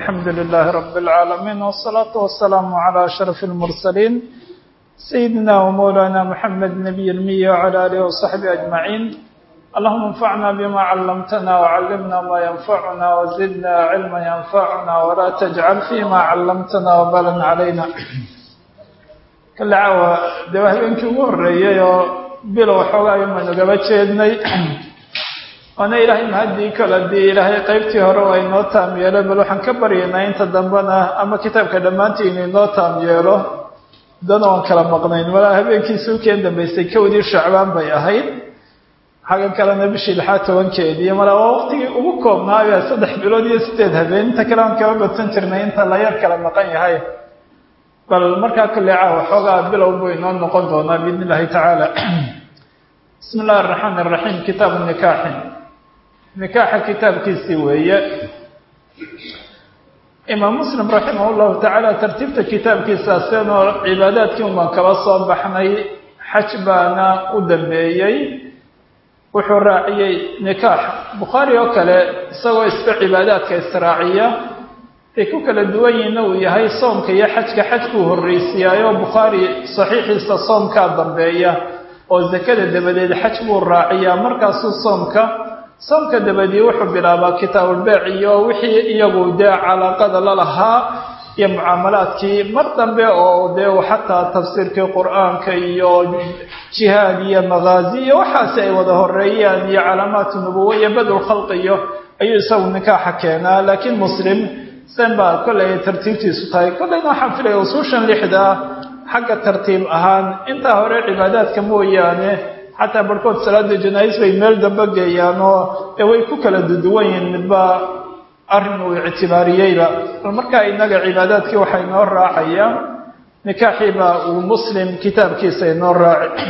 الحمد لله رب العالمين والصلاة والسلام على أشرف المرسلين سيدنا ومولانا محمد نبي المية وعلى آله وصحبه أجمعين اللهم انفعنا بما علمتنا وعلمنا ما ينفعنا وزدنا علما ينفعنا ولا تجعل فيما علمتنا وبالا علينا kale caawa dee waa habeenkii ugu horreeyey oo bilow xoogaa aynu gaba jeednay waana ilaahay mahadii kale dii ilaahay qaybtii hore waa inoo taam yeelo bal waxaan ka baryaynaa inta dambena ama kitaabka dhammaantii inu inoo taam yeelo dana waan kala maqnayn walaa habeenkiisi ukeen dambaysay kowdii shacbaan bay ahayd xaggan kalena bishii lixaad tobankeedii mala waa waqtigii ugu koobnaayo saddex bilood iyo sideed habeen inta kale aan kaba badsan jirnay inta la yar kala maqan yahay bal markaa kale caawa xoogaa bilow buu inoo noqon doonaa biidn illahi tacaala bismi illahi araxmaan iraxiim kitaabu nikaaxi nikaaxa kitaabkiisii weeye imaam muslim raximah llahu tacaala tartiibta kitaabkiisa seenoo cibaadaadkii unbaan kaba soo baxnay xaj baana u dambeeyey wuxuu raaciyey nikaax bukhaari oo kale isagoo isba cibaadaadka israaciya ay ku kala duwan yihiinna uu yahay soomka iyo xajka xajkuu horreysiiyaayo bukhaari saxiixiisa soomkaa dambeeya oo zakada dabadeed xaj buu raaciyaa markaasuu soomka soomka dabadii wuxuu bilaabaa kitaabulbeec iyo wixii iyagu dee calaaqada la lahaa iyo mucaamalaadkii mar dambe oo dee xataa tafsiirkii qur-aanka iyo jihaad iyo maghaazi iyo waxaasi ay wada horeeyaan iyo calaamaatu nubuwa iyo badul khalqi iyo ayuu isagu nikaaxa keenaa laakiin muslim sen baa kollay tartiibtiisu tahay kollayna waxaan filaya usuushan lixda ah xagga tartiib ahaan intaa hore cibaadaadka mooyaane xataa barhkood salaada janaa-is bay meel damba geeyaan oo dee way ku kala duduwan yihiin midba arrin uu ictibaariyeyba bal markaa innaga cibaadaadkii waxaa inoo raacaya nikaaxiiba uu muslim kitaabkiisa inoo raaci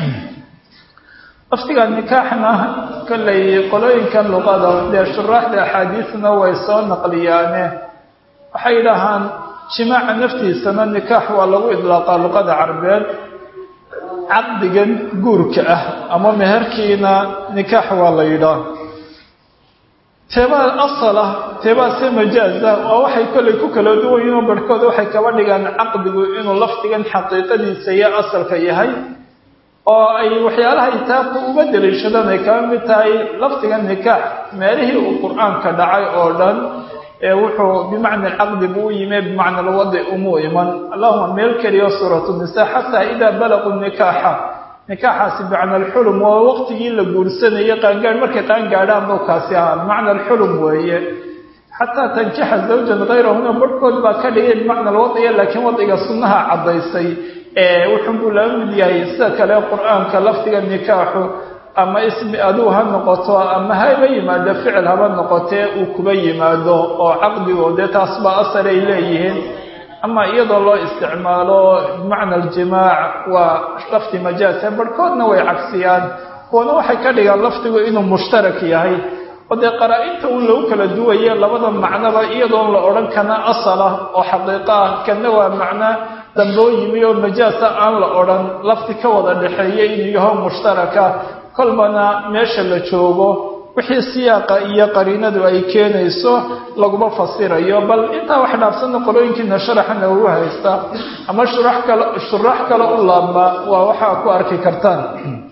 laftiga nikaaxna kollay qolooyinkan luqada dee shuraaxda axaadiisna way soo naqliyaane waxay yidhaahaan jimaaca naftiisana nikaax waa lagu idlaaqaa luqada carbeed caqdigan guurka ah ama meherkiina nikaax waa la yidhaah teebaa asal ah teebaa se majaaz ah waa waxay kollay ku kala duwan yihinoo barhkooda waxay kaba dhigaan caqdigu inuu lafdigan xaqiiqadiisa iyo asalka yahay oo ay waxyaalaha itaabka uga daliishadaan ay kaba mid tahay lafdigan nikaax meelihii uu qur-aanka dhacay oo dhan ee wuxuu bimacna alcaqdi buu u yime bimacna alwadi umuu iman allahuma meel keliyo suuratu nisa xataa idaa balaquu nikaaxa nikaaxaasi bimacna alxulum waa waqtigii la guursanayo qaangaadh markay qaangaadhaan buu kaasi ahaa bimacna alxulum weeye xataa tankixa zawjan kayrahuna barhkood baa ka dhigay bimacna alwadiya laakiin wadiga sunnaha caddaysay ee wuxun buu laba mid yahay sida kale qur-aanka lafdiga nikaaxu ama ismi aduu ha noqoto ama haba yimaado ficil haba noqotee uu kuba yimaado oo caqdigo dee taas baa asal ay leeyihiin ama iyadoo loo isticmaalo bimacna aljimaac waa lafdi majaasa barhkoodna way cagsiyaan kuwana waxay ka dhigaan lafdigu inuu mushtarak yahay oo dee qaraa-inta un lagu kala duwaye labada macnoba iyadoon la odhan kana asal ah oo xaqiiqo ah kana waa macno damboo yimi oo majaasa aan la odhan lafdi ka wada dhexeeya inuu yaho mushtaraka kolbana meesha la joogo wixii siyaaqa iyo qariinadu ay keenayso laguma fasirayo bal intaa wax dhaafsanna qolooyinkiina sharaxana ugu haysta ama shurax kale shuraax kale u laabma waa waxaa ku arki kartaan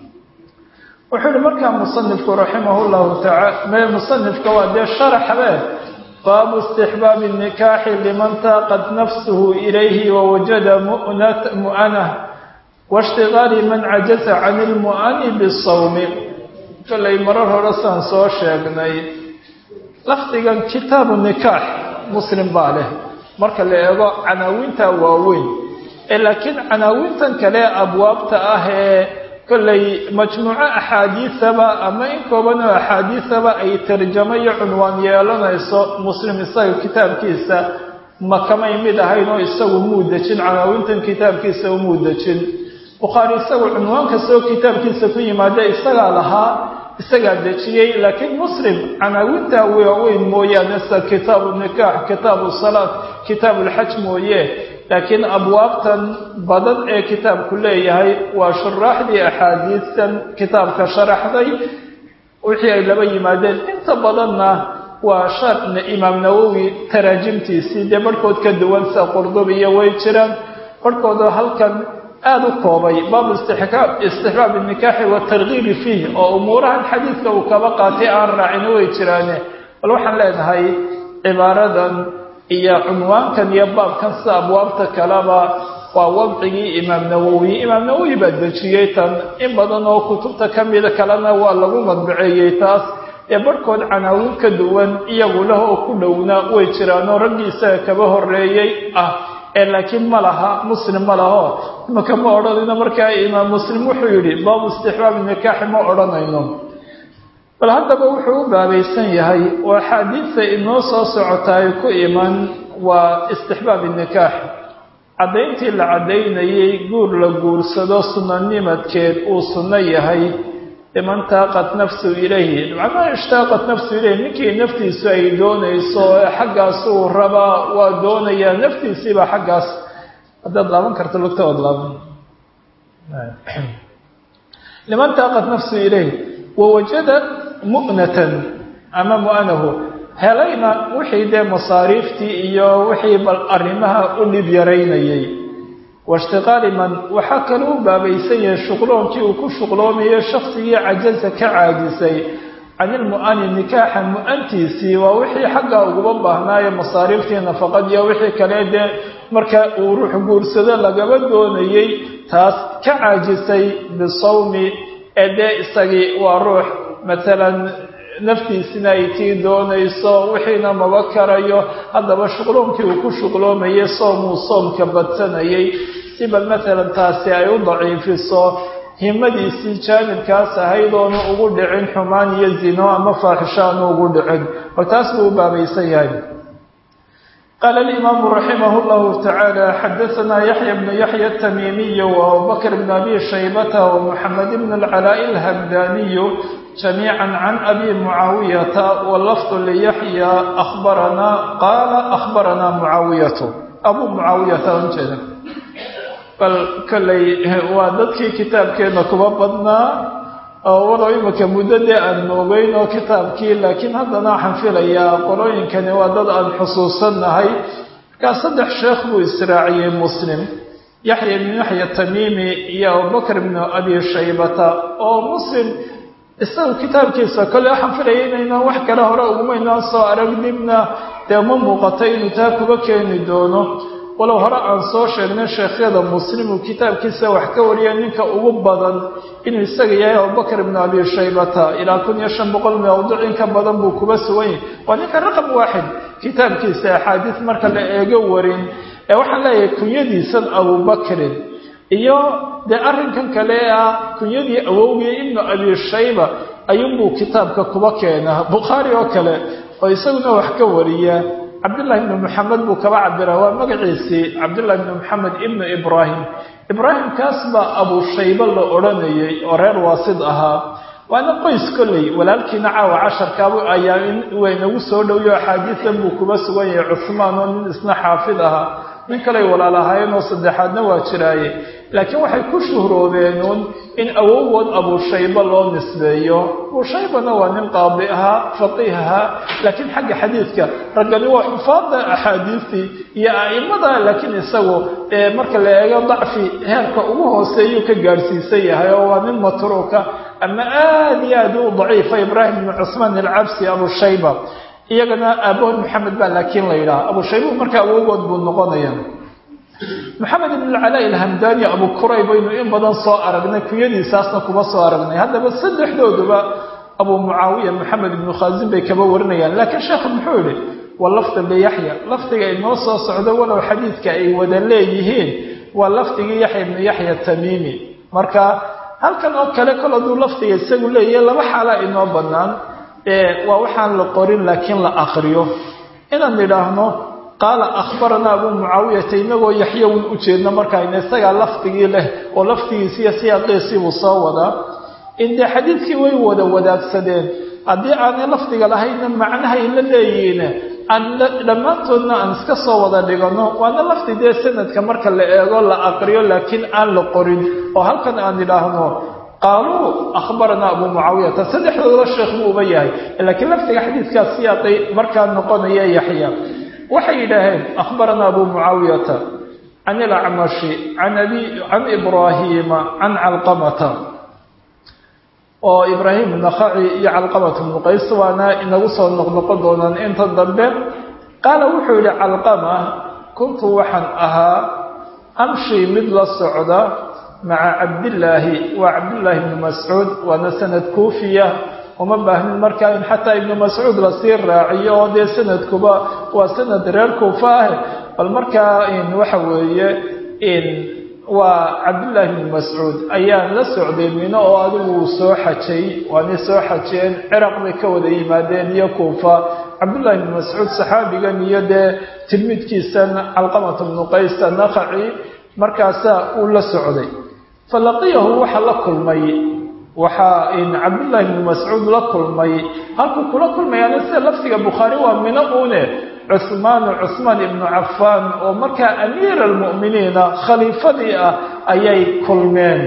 wuxuu yihi markaa musanifku raximah llahu taala musanifka waa dee sharaxbe baabu istixbaabi nikaaxi liman taaqat nafsuhu ilayhi wawajada mu'anah waishtigaali man cajaza can ilmu'ani bisawmi kollay marar hore saan soo sheegnay lafdigan kitaabu nikaax muslim baa leh marka la eego canaawinta waaweyn ee laakiin canaawintan kale abwaabta ah ee kollay majmuuco axaadiisaba ama in kooban oo axaadiisaba ay tarjamo iyo cunwaan yeelanayso muslim isaga kitaabkiisa ma kamay mid ahayn oo isagu muu dejin canaawintan kitaabkiisa umuu dejin bukhaari isagu cunwaan kastoo kitaabkiisa ku yimaada isagaa lahaa isagaa dejiyey laakiin muslim canaawintaa waaweyn mooyaane sida kitaabu nikaax kitaabu salaat kitaabu lxaj mooye laakiin abwaabtan badan ee kitaabku leeyahay waa shuraaxdii axaadiistan kitaabka sharaxday wixii ay laba yimaadeen inta badanna waa shaarna imaam nawowi taraajimtiisii dee barhkood ka duwan sida qurdubiya way jiraan barhkoodoo halkan aada u koobay baabu istixbaab nikaaxi watargiibi fiih oo umuurahan xadiidka uu kaba qaatay aan raacina way jiraane bal waxaan leenahay cibaaradan iyo cunwaankan iyo baabkan sida abwaabta kaleba waa wadcigii imaam nawowi imaam nawowi baa dejiyey tan in badan oo kutubta ka mida kalena waa lagu madbaceeyey taas ee barhkood canaawin ka duwan iyagu leh oo ku dhowna way jiraanoo raggii isaga kaba horeeyey ah ee laakiin ma laha muslim ma laho imaka ma odhanayno markaa imaam muslim wuxuu yidhi baabu istixbaabi nikaaxi ma odhanayno bal haddaba wuxuu u baabaysan yahay oo axaadiidta inoo soo socota ay ku iman waa istixbaabi nikaax caddayntii la caddaynayay guur la guursado sunanimadkeed uu sunno yahay liman taaqat nafsu ilayhi macnaha ishtaaqat nafsu ilayhi ninkii naftiisu ay doonayso ee xaggaas uu rabaa waa doonayaa naftiisiibaa xaggaas haddaad laaban karto lugta waad laaban liman taaqat nafsu ilayhi wawajada mu'natan ama mu'anahu helayna wixii dee masaariiftii iyo wixii bal arrimaha u dhib yaraynayay waishtiqaali man waxaa kale u baabaysan yahay shuqloonkii uu ku shuqloomayo shaksigii cajaza ka caajisay can ilmu'ani nikaaxa mu-antiisii waa wixii xaggaa uguba baahnaayo masaariiftii nafaqadiiyo wixii kale dee marka uu ruux guursado lagaba doonayey taas ka caajisay bisawmi ee dee isagii waa ruux matalan naftiisina ay tii doonayso wixiina maba karayo haddaba shuqloonkii uu ku shuqloomayay soomuu soomka badsanayay si bal matalan taasi ay u daciifiso himadiisii jaanibkaas ahayd oonu ugu dhicin xumaan iyo zino ama faaxisho aanu ugu dhicin bal taas buu u baabaysan yahay qaala alimaamu raximah llahu tacaala xadaanaa yaxya bnu yaxya atamiimiyu waabubakr bn abi shaybata wamuxamed bn alcalaa'i alhamdaniyu جميعا عن أبي معاوية واللفظ ليحيى أخبرنا قال أخبرنا معاوية أبو معاوية أنجد بل كلي وادتك كتاب كينا كبابنا ولو إمك مدد أن نوبين كتابك لكن هذا نحن في ليا قلوين كان وادد أن حصوصا هاي كصدح شيخ إسرائيل مسلم يحيى بن يحيى التميمي يا أبو بكر بن أبي شيبة أو مسلم isagu kitaabkiisa kole waxaan filaya inaynaan wax kale hore ugumaynaan soo arag dibna dee ma muuqato inuu taa kuba keeni doono walow hore aan soo sheegnay sheekhyada muslim uu kitaabkiisa wax ka wariya ninka ugu badan inuu isaga yahay abubakr ibnu abi shaybata ilaa kun iyo shan boqol mawduc in ka badan buu kuba sugan yahay waa ninka raqam waaxid kitaabkiisa axaadiis marka la eego warin ee waxaan leeyahay kunyadiisan abubakrin iyo dee arrinkan kale ah kunyadii awowgii ibnu abi shayba ayuunbuu kitaabka kuba keenaa bukhaari oo kale oo isaguna wax ka wariya cabdullahi ibnu maxamed buu kaba cabiraa waa magaciisii cabdullahi ibnu maxamed ibnu ibraahim ibraahimkaas baa abu shayba la odhanayay oo reer waasid ahaa waana qoys kolley walaalkiina caawa casharkaabu ayaa waynagu soo dhowiyo axaadiisan buu kuba sugan yahay cusmaan oo nin isna xaafid ahaa nin kaley walaal ahaayeen oo saddexaadna waa jiraaye laakiin waxay ku shuhroobeenuun in awowgood abushayba loo nisbeeyo abushaybana waa nin qaadi ahaa faqiih ahaa laakiin xagga xadiidka raggani waa xufaada axaadiistii iyo a'imada laakiin isagu marka la eego dacfi heerka ugu hooseeyuu ka gaadhsiisan yahay oo waa nin matruuka ama aada iyo aad u daciifa ibraahim ibnu cusmaan alcabsi abushayba iyagana aabahood maxamed baa laakiin la yidhaha abushaybu marka awowgood buu noqonaya maxamed ibn alcalaa ilhamdani abu kurayb aynu in badan soo aragnay kunyadiisaasna kuma soo aragnay haddaba saddexdooduba abu mucaawiya maxamed ibnu khaasin bay kaba warinayaan laakiin sheekhu muxuu yihi waa lafdi liyaxya lafdiga inoo soo socdo walow xadiidka ay wada leeyihiin waa lafdigii yaxya ibnu yaxya tamiimi marka halkan oo kale kol hadduu lafdiga isagu leeyahay laba xaalaa inoo bannaan waa waxaan la qorin laakiin la akriyo inaan idhaahno qaala akhbaranaa abuu mucaawiyata inagoo yaxyowin u jeedno markaayna isagaa lafdigii leh oo lafdigiisi iyo siyaaqiisiibuu soo wadaa in dee xadiidkii way wada wadaagsadeen haddii aanay lafdiga lahaynna macnahay la leeyihiin aan dhammaantoodna aan iska soo wada dhigano waana lafdi dee sanadka marka la eego la aqriyo laakiin aan la qorin oo halkan aan idhaahno qaaluu akhbaranaa abu mucaawiyata saddexdooda sheekh buu uba yahay laakiin laftiga xadiidkaas siyaaqay markaa noqonaya yaxya waxay yidhaaheen akhbaranaa abu mucaawiyata can ilacmashi can abi can ibraahiima can calqamata oo ibraahim nakhaci iyo calqamata bnu qays waana inagu soo noqnoqon doonaan inta dambe qaala wuxuu yidhi calqama kuntu waxaan ahaa amshi mid la socda maca cabdillaahi waa cabdillaahi ibni mascuud waana sanad kuufiya uma baahnin markaa in xataa ibnu mascuud lasii raaciyo oo dee sanadkuba waa sanad reer kuufa ah bal markaa waxa weeye waa cabdillaahi ibni mascuud ayaan la socday mino oo adigu uu soo xajay waanay soo xajeen ciraq bay ka wada yimaadeen iyo kuufa cabdullahi ibni mascuud saxaabigan iyo dee tilmidkiisan calqamata bnu qays nakhaci markaasaa uu la socday falaqiyahu waxaa la kulmay waxaa cabdullaahi ibni mascuud la kulmay halkuu kula kulmayaana sida laftiga bukhaari waa mino uune cuhmaanu cuhmaan ibnu cafaan oo markaa amiira almu'miniina khaliifadii ah ayay kulmeen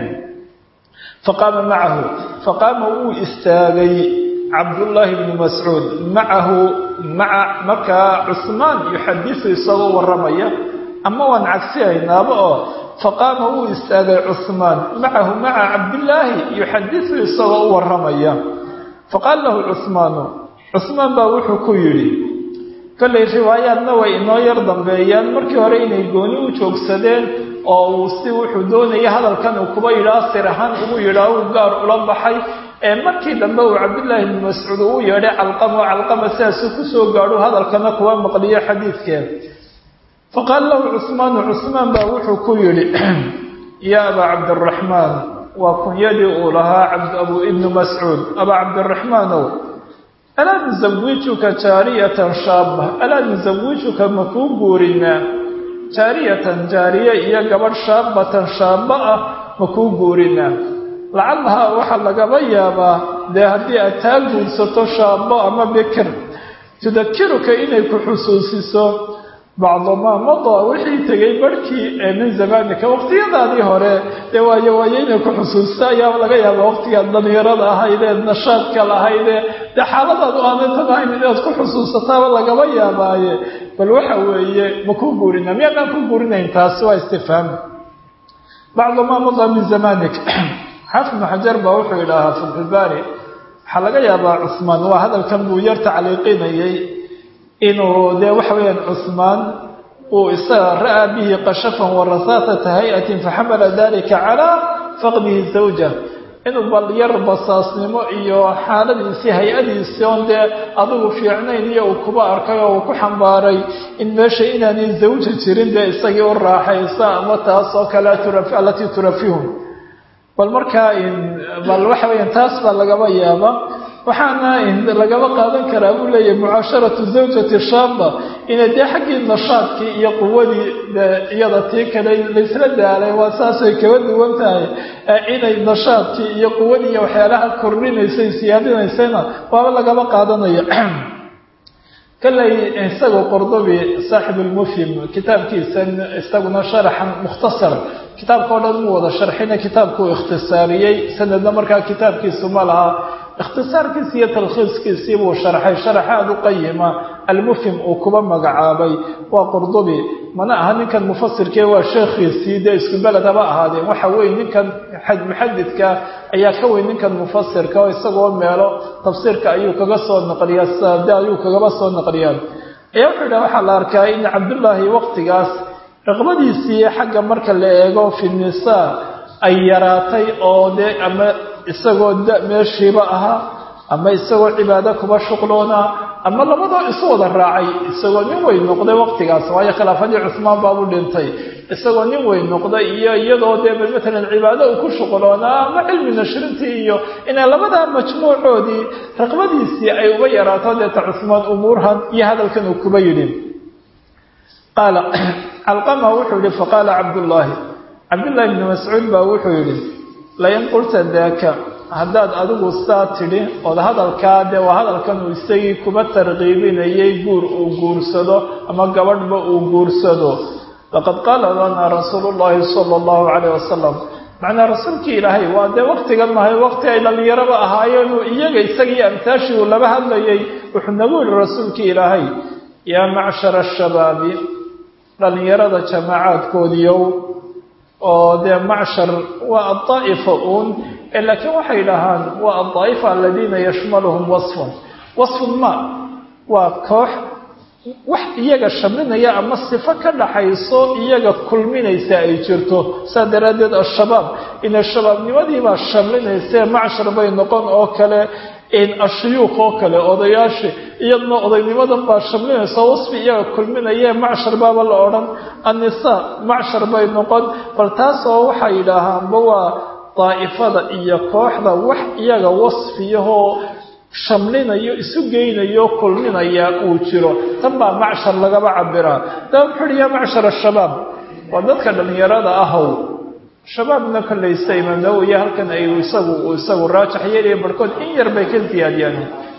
faqaama macahu faqaama wuu istaagay cabdullaahi bni mascuud macahu maca markaa cuhmaan yuxadisu isagoo warramaya ama waan cagsihaynaaba oo faqaama wuu istaagay cuhmaan macahu maca cabdillaahi yuxadisu isagoo u warramaya faqaala lahu cuhmaanu cuhmaan baa wuxuu ku yidhi kollay riwaayaadna way inoo yar dambeeyaan markii hore inay gooni u joogsadeen oo uu si wuxuu doonaya hadalkan uu kuba yidhaah sir ahaan ugu yidhaah uu gaar ula baxay ee markii dambe uu cabdullaahi ibni mascuud uu yeedhay calqama oo calqama sidaasuu kusoo gaadho hadalkana kuwa maqliyo xadiidkeen faqaala lahu cusmaanu cusmaan baa wuxuu ku yidhi yaa abaa cabdiraxmaan waa kunyadii uu lahaa abu ibnu mascuud abaa cabdiraxmaanow alaa nusawijuka jaariyatan shaaba alaa nusawijuka makuu guurinaa jaariyatan jaariye iyo gabadh shaabatan shaaba ah makuu guurinaa lacallahaa waxaa lagaba yaabaa dee haddii aad taa guursato shaabo ama bikir tudakiruka inay ku xusuusiso bacdamaa madaa wixii tegay barhkii ee min zamaanika waqtiyadaadii hore dee waayo waayo inay ku xusuusta ayaa laga yaaba waqtigaad dhalinyarada ahaydee nashaadka lahaydee dee xaaladaad u aanatan ahayn inaad ku xusuusataaba lagaba yaabaaye bal waxa weeye ma kuu guurina miyaadaan ku guurinayn taasi waa istifhaam bacdamaa madaa min zamaanik xaafid ibnu xajar baa wuxuu yidhaahaa fatxulbaari waxaa laga yaabaa cusmaan waa hadalkan buu yar tacliiqinayay inuu dee waxa weeyaan cusmaan uu isaga ra'aa bihi qashafan warasaasata hay-atin faxamala dalika calaa faqdihi zawja inuu bal yar basaasnimo iyo xaaladiisii hay-adiisii oon dee adigu fiicnayn iyo uu kuba arkay oo uu ku xambaaray in meesha inaanay zawja jirin dee isagii u raaxaysa ama taas oo kale alatii turafihum bal markaa bal waxa weeyaan taas baa lagaba yaaba waxaana lagaba qaadan karaa buu leeyahay mucaasharatu zawjati shaaba inay dee xaggii nashaadkii iyo quwadii iyada tii kale laysla daalay waa saasay kaba duwan tahay inay nashaadkii iyo quwadii iyo waxyaalaha kordhinaysay siyaadinaysayna waaba lagaba qaadanaya kaley isagoo qordobi saaxibulmufhim kitaabkiisan isaguna sharaxan mukhtasar kitaabka o dhan mu wada sharxina kitaabkuu ikhtisaariyey sanadna markaa kitaabkiisu ma laha ikhtisaarkiisi iyo talkhiiskiisii buu sharxay sharaxaad u qayima almufhim uu kuba magacaabay waa qurdubi mana aha ninkan mufasirkee waa sheekhiisii dee isku beled haba ahaadeen waxa weeye ninkan muxadidka ayaa ka weyn ninkan mufasirka oo isagoo meelo tafsiirka ayuu kaga soo naqliyaa sade ayuu kagaba soo naqliyaa ayaa wuxuu yidhaha waxaa la arkaa in cabdullaahi waqtigaas raqbadiisii xagga marka la eego fi nisaa ay yaraatay oo dee ama isagoo da meeshiiba ahaa ama isagoo cibaado kuba shuqloonaa ama labadoo isu wada raacay isagoo nin weyn noqday waqtigaas waayo khilaafadii cusmaan baabu dhintay isagoo nin weyn noqday iyo iyadoo dee matalan cibaado uu ku shuqloonaa ama cilmi nashrintii iyo inay labadaa majmuucoodii raqbadiisii ay uga yaraato deeta cusmaan umuurhan iyo hadalkan uu kuba yidhi qaala calqama wuxuu yihi faqaala cabdullaahi cabdullaahi ibni mascuud baa wuxuu yidhi lain qulta daaka haddaad adigu saa tidhi ood hadalkaa dee waa hadalkan uu isagii kuba tarqiibinayay guur uu guursado ama gabadhba uu guursado laqad qaala lanaa rasuulu llaahi sala allahu calayh wasalam macnaa rasuulkii ilaahay waa dee waktigan mahay wakti ay dhallinyaraba ahaayeen iyaga isagii amtaashii uu laba hadlayay wuxuu nagu yihi rasuulkii ilaahay yaa macshara ashabaabi dhallinyarada jamaacaadkoodiiow oo dee macshar waa adaa'ifa uun laakiin waxay dhahaan waa adaa'ifa aladiina yashmaluhum wasfun wasfun ma waa koox wax iyaga shamlinaya ama sifo ka dhaxayso iyaga kulminaysa ay jirto saa daraaddeed ashabaab in shabaabnimadiibaa shamlinaysae macshar bay noqon oo kale ashuyuuq oo kale odayaasha iyadna odaygnimadan baa shamlinaysa wasfi iyaga kulminaye macshar baaba la odhan annisaa macshar bay noqon bal taasoo waxay yidhaahaanba waa daa'ifada iyo kooxda wax iyaga wasfiyahoo shamlinayo isu geynayo kulminaya uu jiro tan baa macshar lagaba cabiraa daa wuxuu uhi yaa macshar ashabaab waa dadka dhallinyarada ahow shabaabna kollaysa imaam nawowiya halkan ay isagu uu isagu raajax yeelaya barhkood in yar bay ka ziyaadiyaan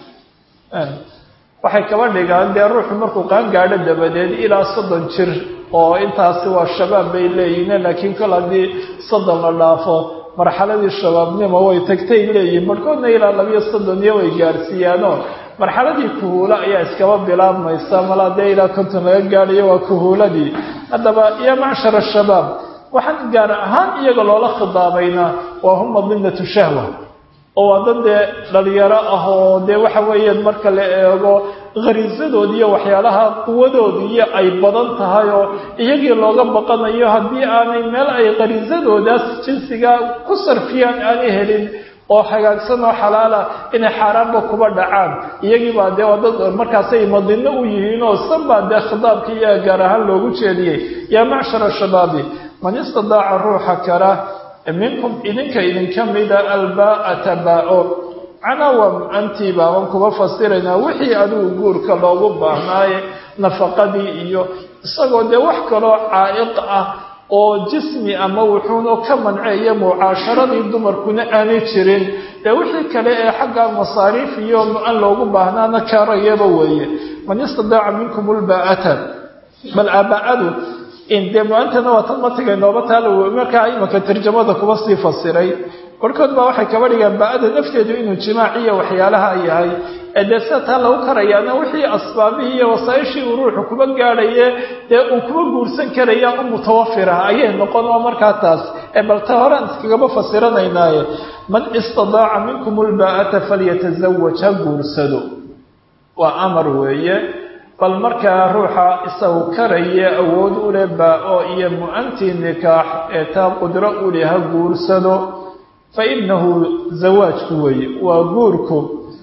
waxay kaba dhigaan dee ruuxu markuu qaan gaadho dabadeed ilaa soddon jir oo intaasi waa shabaab bay leeyihiin laakiin kol haddii soddon la dhaafo marxaladii shabaabnimo way tagtay leeyihiin barhkoodna ilaa labiyo soddoniyo way gaarsiiyaanoo marxaladii kuhuula ayaa iskaba bilaabmaysa malaa dee ilaa konton laga gaadhayo waa kuhuuladii haddaba yaa macshar ashabaab waxaan gaar ahaan iyaga loola khidaabaynaa waa hum madinatu shahwa oo waa dad dee dhalinyaro ah oo dee waxa weeyaan marka la eego khariisadoodi iyo waxyaalaha quwadoodiiyo ay badan tahay oo iyagii looga baqanayo haddii aanay meel ay khariisadoodaas jinsiga ku sarfiyaan aanay helin oo hagaagsan oo xalaala inay xaaraanba kuba dhacaan iyagii baa dee dad markaasay madino u yihiin oo san baa dee khitaabka iyaga gaar ahaan loogu jeediyey yaa macshara shabaabi man istadaaca ruuxa kara minkum idinka idinka mida albaa'ata baa-o canawam antii baaban kuba fasiraynaa wixii adigu guurka loogu baahnaaye nafaqadii iyo isagoo dee wax kaloo caa'iq ah oo jismi ama wuxuuna ka manceeya mucaasharadii dumarkuna aanay jirin dee wixii kale ee xagga masaariif iyo an loogu baahnaana karayaba weeye man istadaaca minkum lbaa'ata bal aaba'adu dee muantana waa tan matiga nooba taal markaa imanka tarjamada kuba sii fasiray barhkood baa waxay kaba dhigaan ba-ada nafteedu inuu jimaac iyo waxyaalaha yahay ee dee sida taa lagu karayaana wixii asbaabihii iyo wasaaishii uu ruuxu kuba gaadhaye dee uu kuba guursan karaya u mutawafirah ayay noqon oo markaa taas ee bal ta horaan iskagaba fasiranaynaaye man istadaaca minkum lbaa'ata falyatazawaj ha guursado waa amar weeye bal markaa ruuxa isagu karaya awood u leh baa-o iyo mu-antii nikaax ee taa qudro u leh ha guursado fa innahu zawaajku weeye waa guurku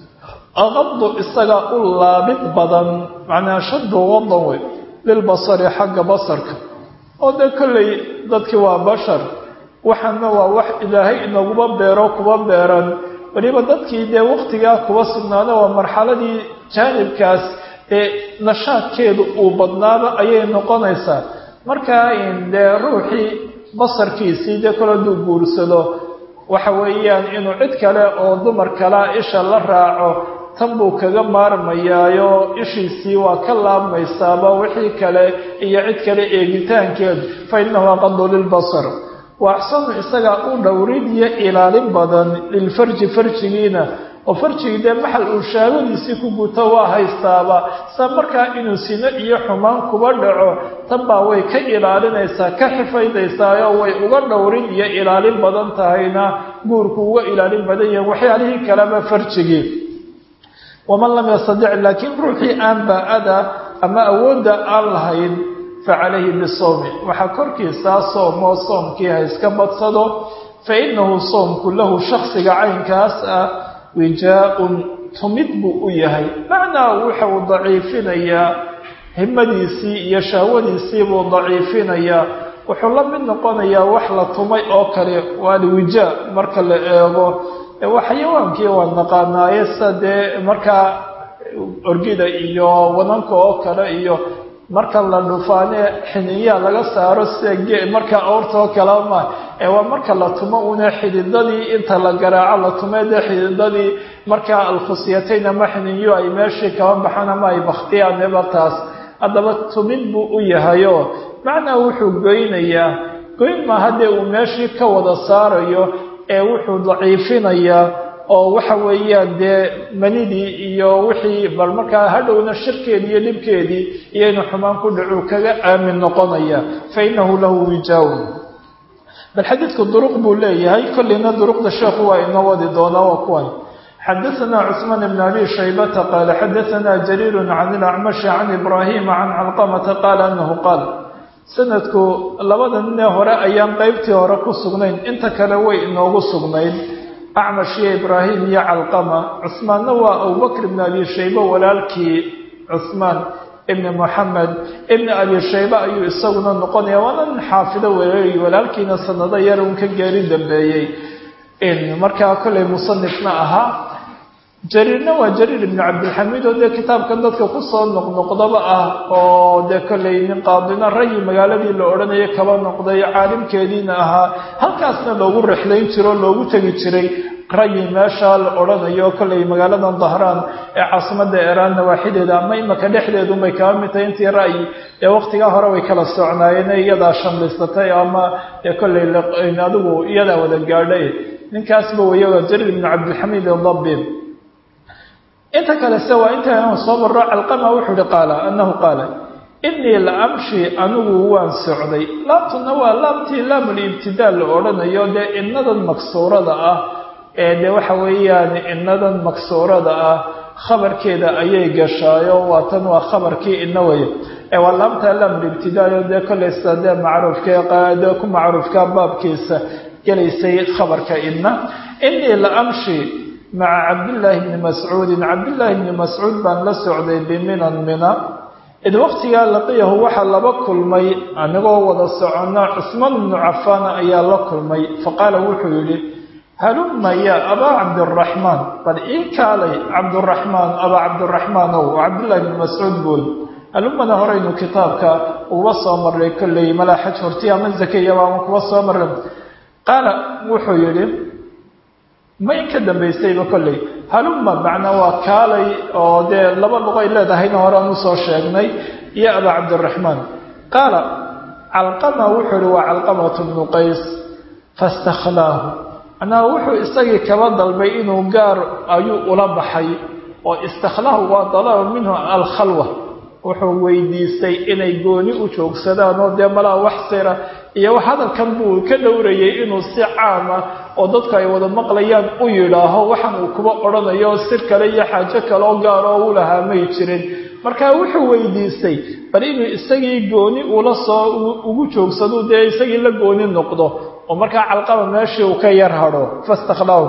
aqadu isaga u laabid badan macnaa shaddu wadan wey lilbasari xagga basarka oo dee kollay dadkii waa bashar waxaana waa wax ilaahay inaguba beero kuba beeran weliba dadkii dee waktigaa kuba sugnaada waa marxaladii jaanibkaas ee nashaadkeedu uu badnaaba ayay noqonaysaa markaa dee ruuxii basarkiisii dee kole hadduu guursado waxa weeyaan inuu cid kale oo dumar kalea isha la raaco tan buu kaga maarmayaayo ishiisii waa ka laabmaysaaba wixii kale iyo cid kale eegitaankeedu fa innahu aqadu lilbasar wa axsanu isagaa u dhowrid iyo ilaalin badan lilfarji farjigiina oo farjigii dee maxal uu shaabadiisii ku guto waa haystaaba sa markaa inuu sino iyo xumaan kuba dhaco tan baa way ka ilaalinaysaa ka xifaydaysaayoo way uga dhowrin iyo ilaalin badan tahayna guurku uga ilaalin badan yahin waxyaalihii kaleba farjigii waman lam yastadic laakiin ruuxii aan baa-ada ama awoodda aan lahayn fa calayhi bisawmi waxaa korkiisaa soomoo soomkii ha iska badsado fa innahu soomku lahu shaksiga caynkaas ah wijaa-un tumid buu u yahay macnaa waxa uu daciifinayaa himadiisii iyo shahwadiisii buu daciifinayaa wuxuu la mid noqonayaa wax la tumay oo kale waa alwijaa marka la eego waa xayawaankii waa naqaanaaye sida dee markaa orgida iyo wadanka oo kale iyo marka la dhufaane xiniyaa laga saaro sida marka awrta oo kale ma ee waa marka la tumo una xididadii inta la garaaco la tumee dee xididadii markaa alkhusyatayn ama xiniyo ay meeshii kaba baxaan ama ay baktiyaan ebartaas haddaba tumid buu u yahayo macnaa wuxuu goynayaa goyn maaha dee uu meeshii ka wada saarayo ee wuxuu daciifinayaa oo waxa weeyaan dee manidii iyo wixii bal markaa hadhowna shirkeedii iyo dhibkeedii iyo inuu xumaan ku dhacuu kaga aamin noqonaya fa innahu lahu wijaawun bal xadiidku duruq buu leeyahay kolleyna duruqda sheekhu waa inoo wadi doonaa waa kuwan xadaثna cثmaan bn abi shaybata qaala xadaثna jariir can اlacmashi can ibrahima can calqamata qaala anahu qaal sanadku labada ninee hore ayaan qeybtii hore ku sugnayn inta kale way inoogu sugnayd acmash iyo ibraahim iyo calqama cusmaanna waa abubakr ibn abi shayba walaalkii cusmaan ibni moxamed ibni abi shayba ayuu isaguna noqonaya waana nin xaafido weeey walaalkiina sanado yar un ka geeri dambeeyey markaa kollay musanifna ahaa jariirna waa jariir ibnu cabdilxamiid oo dee kitaabkan dadka kusoo noqnoqdaba ah oo dee kollay nin qaadina rayi magaaladii la odhanaya kaba noqday caalimkeediina ahaa halkaasna loogu rexlayn jiro loogu tegi jiray rayi meesha la odhanayo kollay magaaladan dahraan ee caasimada eraan nawaaxideeda ama imaka dhexdeedunbay kaba mid tahay intii ra'yi ee waqtigaa hore way kala socnaayeen iyadaa shamlaysatay ama dee kollay adigu iyadaa wada gaadhay ninkaasba weya jariir ibnu cabdilxamiid adabbi inta kale se waa inta soo marro calqama wuxuu hi qaala annahu qaala inii la amshi anigu waan socday laamtuna waa laamtii laamulibtidaa la odhanayo dee inadan maksuurada ah ee dee waxa weeyaan inadan maksuurada ah khabarkeeda ayay gashaayo waa tan waa khabarkii ina way waa laamta laamulibtidaayo dee kolleysa dee macruufkade ku macruufka baabkiisa gelaysay khabarka ina inii la amshi maca cabdillaahi bni mascuudin cabdillaahi bni mascuud baan la socday biminan mina id waqtigaa laqiyahu waxaa laba kulmay anigoo wada socona cusmaan bnu cafaana ayaa la kulmay faqaala wuxuu yidhi halumma yaa abaa cabdiraxmaan bal ii kaalay cabduraxmaan abaa cabdiraxmaan ow cabdillahi bni mascuud bool halummana horeynu kitaabka uga soo marray kolley malaa xaj horti ama zakayaba ama kuwa soo marray qaala wuxuu yidhi ma in ka dambaysayba kolley halumma macnaa waa kaalay oo dee laba luqay leedahayna horean usoo sheegnay iyo abaa cabdiraxmaan qaala calqama wuxuu ihi waa calqamatu bnu qays fastakhlaahu macnaha wuxuu isagii kaba dalbay inuu gaar ayuu ula baxay oo istakhlaahu waa dalaba minhu alkhalwa wuxuu weydiistay inay gooni u joogsadaan oo dee malaa wax sira iyo hadalkan buu ka dhowrayay inuu si caama oo dadku ay wada maqlayaan u yidhaaho waxaan uu kuba odhanayo sir kale iyo xaajo kale oo gaar oo u lahaa may jirin marka wuxuu weydiistay bal inuu isagii gooni ula soo ugu joogsado dee isagii la gooni noqdo oo markaa calqama meeshii uu ka yar hadho fastakhlaahu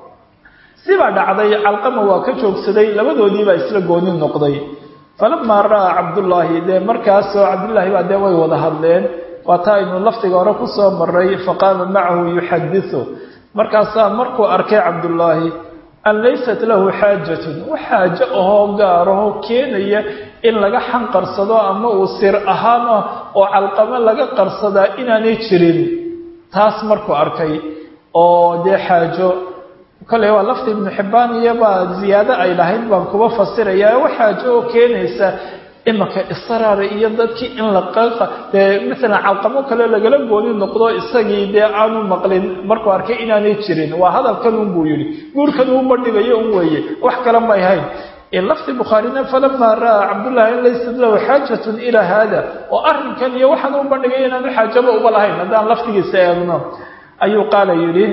sibaa dhacday calqama waa ka joogsaday labadoodiibaa isla gooni noqday falamaa ra'aa cabdullaahi dee markaasoo cabdullaahi baa dee way wada hadleen waata aynu laftiga hore ku soo maray faqaama macahu yuxadisu markaasaa markuu arkay cabdullaahi an laysat lahu xaajatun wax xaajo ahoo gaaraho keenaya in laga xanqarsado ama uu sir ahaan ah oo calqamo laga qarsadaa inaanay jirin taas markuu arkay oo dee xaajo kolley waa lafti ibnu xibbaan iyobaa ziyaado ay lahayd baan kuba fasirayaa wax xaajo oo keenaysa imaka israara iyo dadkii in la qaqa dee maalan calqamo kale lagala gooni noqdo isagii dee aanu maqlin markuu arkay inaanay jirin waa hadalkan un buu yidhi guurkan uu bandhigayo un weeye wax kale may hayn lafti bukhaarina falamaa ra'aa cabdullahi in laysat lahu xaajatun ilaa haada oo arrinkan iyo waxaan u bandhigay inaanu xaajaba uba lahayn haddaan laftigiisa eegno ayuu qaala yidhi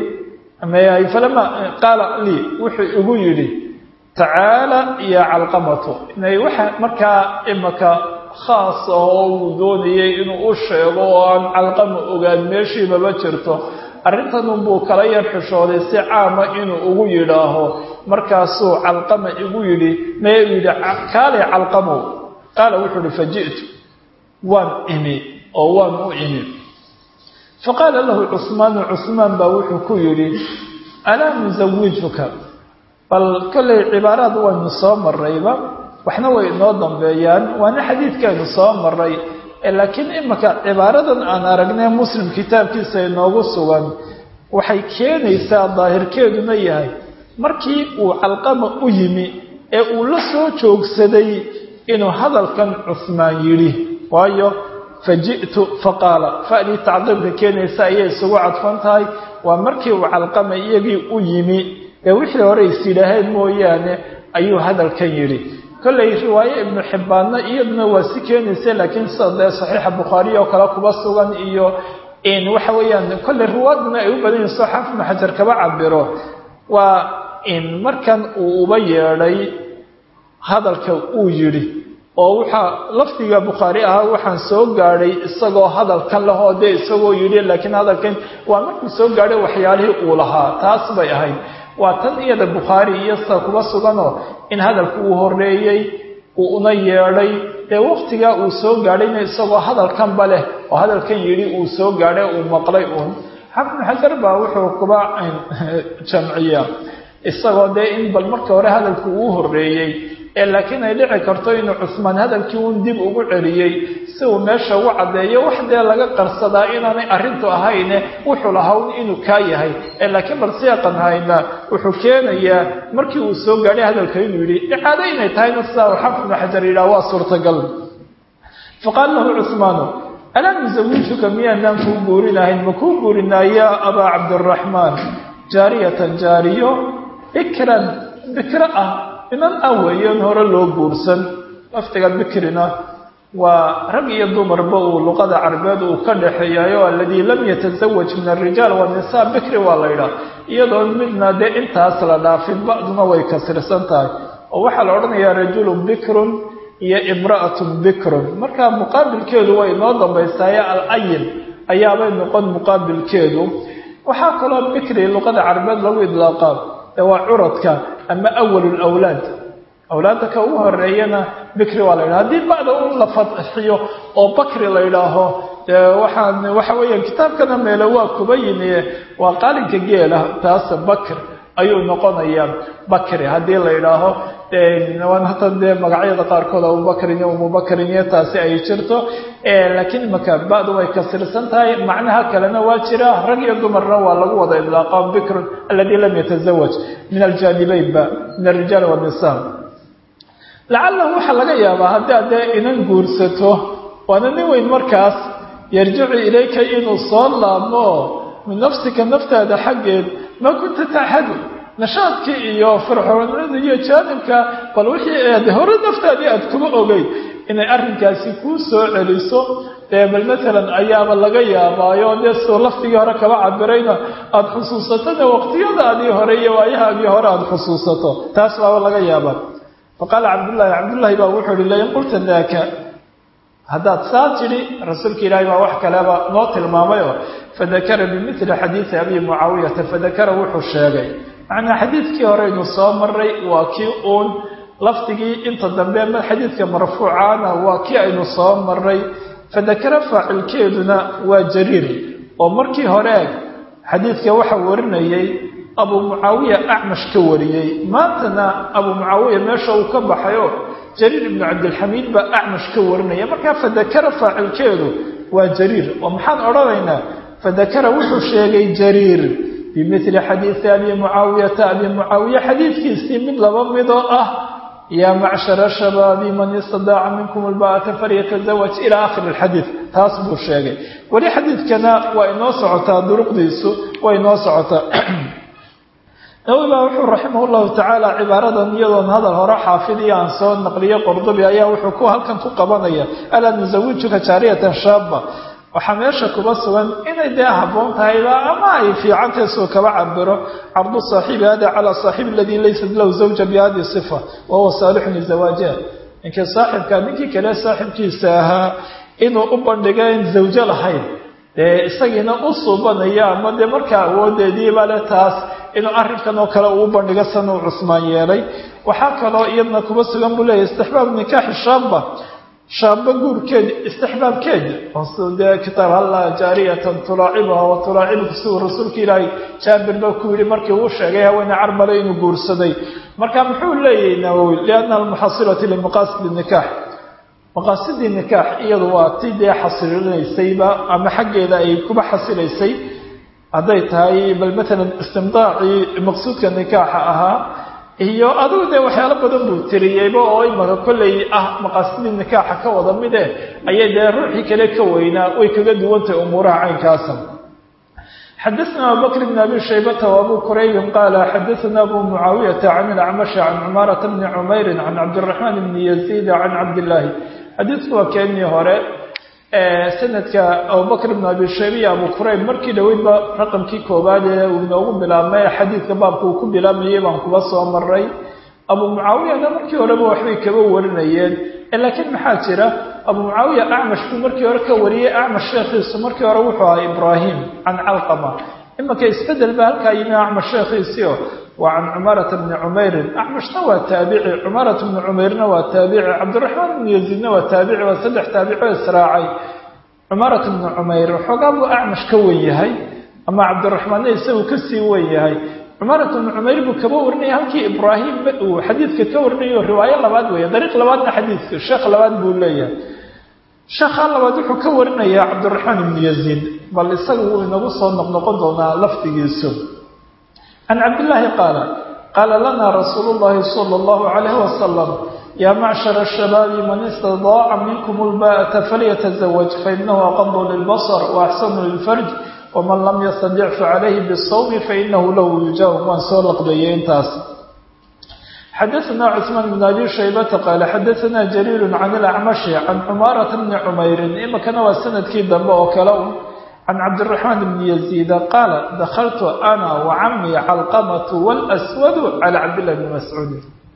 falama qaala lii wuxuu igu yidhi tacaala ya calqamatu inay waxa markaa imaka khaas oo uu doonayay inuu u sheego oo aan calqama ogaan meeshiibaba jirto arrintanunbuu kala yar xishooday si caama inuu ugu yidhaaho markaasuu calqama igu yidhi mee u yidhi kaalay calqamow qaala wuxuu ihi faji'tu waan imi oo waan u imi faqaala lahu cusmaanu cusmaan baa wuxuu ku yidhi alaa nusawijuka bal kollay cibaaraad waynu soo marrayba waxna way inoo dambeeyaan waana xadiidkeenu soo maray laakiin imika cibaaradan aan aragnay muslim kitaabkiisa inoogu sugan waxay keenaysaa daahirkeeduna yahay markii uu calqama u yimi ee uu la soo joogsaday inuu hadalkan cusmaan yidhi waayo faji'tu faqaala fa'dii tacqiibka keenaysa ayay isugu cadfan tahay waa markii uu calqama iyagii u yimi ee wixii hore is yidhaaheen mooyaane ayuu hadalkan yidhi kollay riwaaye ibnu xibbaanna iyaduna waa si keenaysa laakiin sida dee saxiixa bukhaariya oo kale kuba sugan iyo waxa weeyaan kollay riwaaduna ay u badan yihin soo xaafid ibnu xajar kaba cabiro waa markan uu uba yeedhay hadalka uu yidhi oo waxaa lafdiga bukhaari ahaa waxaan soo gaadhay isagoo hadalkan lahoo dee isagoo yidhi laakiin hadalkan waa markuu soo gaadhay waxyaalihii uu lahaa taas bay ahayd waa tan iyada bukhaari iyo sida kuba suganoo in hadalku uu horeeyey uu una yeedhay dee waktigaa uu soo gaadhayna isagoo hadalkanba leh oo hadalkan yidhi uu soo gaadhay uu maqlay uun xafnu xajar baa wuxuu kuba jamciyaa isagoo dee in bal marka hore hadalku uu horeeyey ee laakiin ay dhici karto inuu cusmaan hadalkii uun dib ugu celiyey si uu meesha ugu caddeeyo wax dee laga qarsadaa inaanay arrintu ahayne wuxuu lahawn inuu kaa yahay ee laakiin bal siyaaqan hayna wuxuu keenayaa markii uu soo gaadhay hadalka inuu yidhi icaado inay tahayna sidaa uu xafid ibnu xajar yidhaha waa suurtagal faqaala lahu cusmaanu alaa nusawijuka miyaanaan kuu guurinahayn ma kuu guurinaa yaa abaa cabdiraxmaan jaariyatan jaariyo bikran bikro ah inan ah weeyan hore loo guursan laftiga bikrina waa rag iyo dumarba uu luqada carabeed uu ka dhexeeyayo aladii lam yatasawaj min alrijaal waannisaa bikri waa la ydhaha iyadoon midna dee intaas la dhaafin ba'duna way kasirsan tahay oo waxaa la odhanayaa rajulun bikrun iyo imra'atun bikrun marka muqaabilkeedu way inoo dambaysaaye al-ayin ayaabay noqon muqaabilkeedu waxaa kaloo bikri luqada carabeed lagu idlaaqaa ee waa curadka ama awal lawlaad awlaadda ka ugu horeeyana bikri waa la yidhaha haddii ba'da un la fadxiyo oo bakri la yidhaaho dee waxaan waxa weeyaan kitaabkana meele waa kuba yimi waa qaalinka geela taas bakr ayuu noqonayaa bakri haddii la yidhaaho waan hata dee magacyada qaarkood abubakrin iyo umubakrin iyo taasi ay jirto laakiin imaka ba'du way kasirsan tahay macnaha kalena waa jira rag iyo dumarna waa lagu wada idlaaqa bikrun aladi lam yatasawaj min aljanibaynba min alrijaal wannisa lacalahu waxaa laga yaabaa haddii adee inan guursato waana nin weyn markaas yarjicu ilayka inuu soo laabmo min nafsika naftaada xaggeed maa kunta taxadu nashaadkii iyo firxoonada iyo jaanibka bal wixii aad hore naftaadii aad kuma ogeyd inay arrinkaasi kuu soo celiso dee bal matalan ayaaba laga yaabaayo dee soo laftigii hore kaba cabirayna aada xusuusatona waqtiyadaadii hore iyo waayahaagii hore aada xusuusato taas baaba laga yaabaa faqaala cabdullaahi cabdullaahi baa wuxuu ihi lain qulta daaka haddaad saa tidhi rasuulka ilaahay baa wax kaleba noo tilmaamayoo fadakara bimili xadiidi abi mucaawiyata fadakara wuxuu sheegay macnaa xadiidkii horeynu soo maray waa kii uun lafdigii inta dambe ma xadiidka marfuucaana waa kii aynu soo maray fadakara faacilkeeduna waa jariir oo markii hore xadiidka waxa warinayay abu mucaawiya acmash ka wariyey maantana abu mucaawiya meesha uu ka baxayo jariir ibnu cabdilxamiid baa acmash ka warinaya markaa fadakara faacilkeedu waa jariir oo maxaan odhanaynaa fadakara wuxuu sheegay jariir bimili xadiidi abi mucaawiyata abi mucaawiya xadiidkiisii mid laba midoo ah yaa macshara shabaabi man istadaaca minkum alba'ata falyatazawaj ilaa akhiri alxadiid taas buu sheegay weli xadiidkana waa inoo socotaa duruqdiisu waa inoo socotaa nawowi baa wuxuu raximah llahu tacaala cibaaradan iyadoon hadal hore xaafidiya aan soo naqliyo qordobi ayaa wuxuu ku halkan ku qabanaya alaa nusawijuka jaariyatan shaaba waxaa meesha kuba sugan inay dee habboon tahayba ama ay fiicantahay soo kaba cabiro cardu saaxibi hada calaa saaxibi aladii laysat lahu zawja bihadihi sifa wa huwa saalixun lizawaajiha ninkii saaxibka ninkii kale saaxibkiisa ahaa inuu u bandhiga in zawjo lahayn dee isagiina u suubanaya ama dee markaa awoodeediiba le taas inuu arrinkan oo kale uu bandhigo sana uu cusmaan yeelay waxaa kaloo iyadna kuba sugan buu leeyahy istixbaab nikaaxi shaaba shaaba guurkeeda istixbaabkeeda oo dee kitaab halla jaariyatan tulaacibuha wa tulaacibuka siduu rasuulka ilaahay jaabir ba ku yidhi markii uu sheegay haweene carmale inuu guursaday marka muxuu leeyahay nawowi lianna almuxasilati limaqaasidi nikaax maqaasidii nikaax iyadu waa ti dee xasilinaysayba ama xaggeeda ay kuba xasilaysay hadday tahay bal matalan istimdaacii maqsuudka nikaaxa ahaa iyo adigu dee waxyaalo badan buu tiriyeyba oo imaka kolley ah maqaasidii nikaaxa ka wada mide ayay dee ruuxii kale ka weynaa way kaga duwantahay umuuraha caynkaasa xadaثna abubakr bn abi shaybata وabu quraybin qaala xadaثna abu mucaawiyata can ilacmashi can cumaarata bni cumayri can cabdiraxmaan bni yaziid can cabdillaahi xadiidku waa keenii hore sanadka abubakr bn abi shayba iyo abu qurayb markii dhoweydba raqamkii koowaad ee uu inoogu bilaabmay xadiidka baabka uu ku bilaabmayay baan kuba soo maray abu mucaawiyana markii horeba waxbay kaba warinayeen laakiin maxaa jira abu mucaawiya acmash buu markii hore ka wariyey acmash sheekhiisu markii hore wuxuu ahaa ibraahim can calqama imanka isbedel ba halkaa yimi acmash sheekhiisio waa can cumaarata bni cumeyrin acmashna waa taabici cumaarata bni cumeyrna waa taabici cabdiraxmaan bni yaziidna waa taabici waa saddex taabici oo israacay cumaarata bni cumeyr waxoogaa buu acmash ka wen yahay ama cabdiraxmaanna isagu kasii wen yahay cumaarata bni cumeyr buu kaba warinaya halkii ibraahim uu xadiidka ka warinayo riwaayo labaad weeye dariiq labaadna xadiidka sheekh labaad buu leeyahay sheekha labaad wuxuu ka warinayaa cabdiraxmaan ibni yaziid bal isaga wuu inagu soo noqnoqon doonaa lafdigiisu can cabdillaahi qaala qaala lana rasuulu llahi sala allahu calayhi wasalam yaa macshara ashabaabi man istadaaca minkum lbaa'ata falyatazawaj fainahu aqadu lilbasar waaxsanu lilfarj waman lam yastadic facalayhi bisawmi fainahu lahu yujaawab waan soo laqbeeyey intaas xadaثna cثmaan bn abi shaybata qaala xadaثna jariir can ilacmashi can cumaarata bni cumeyrin imakana waa sanadkii dambe oo kale un can cabdiraxmaan bni yaziida qaala dakaltu ana wacamii calqamatu wاlswadu cala cabdillahi bni mascuud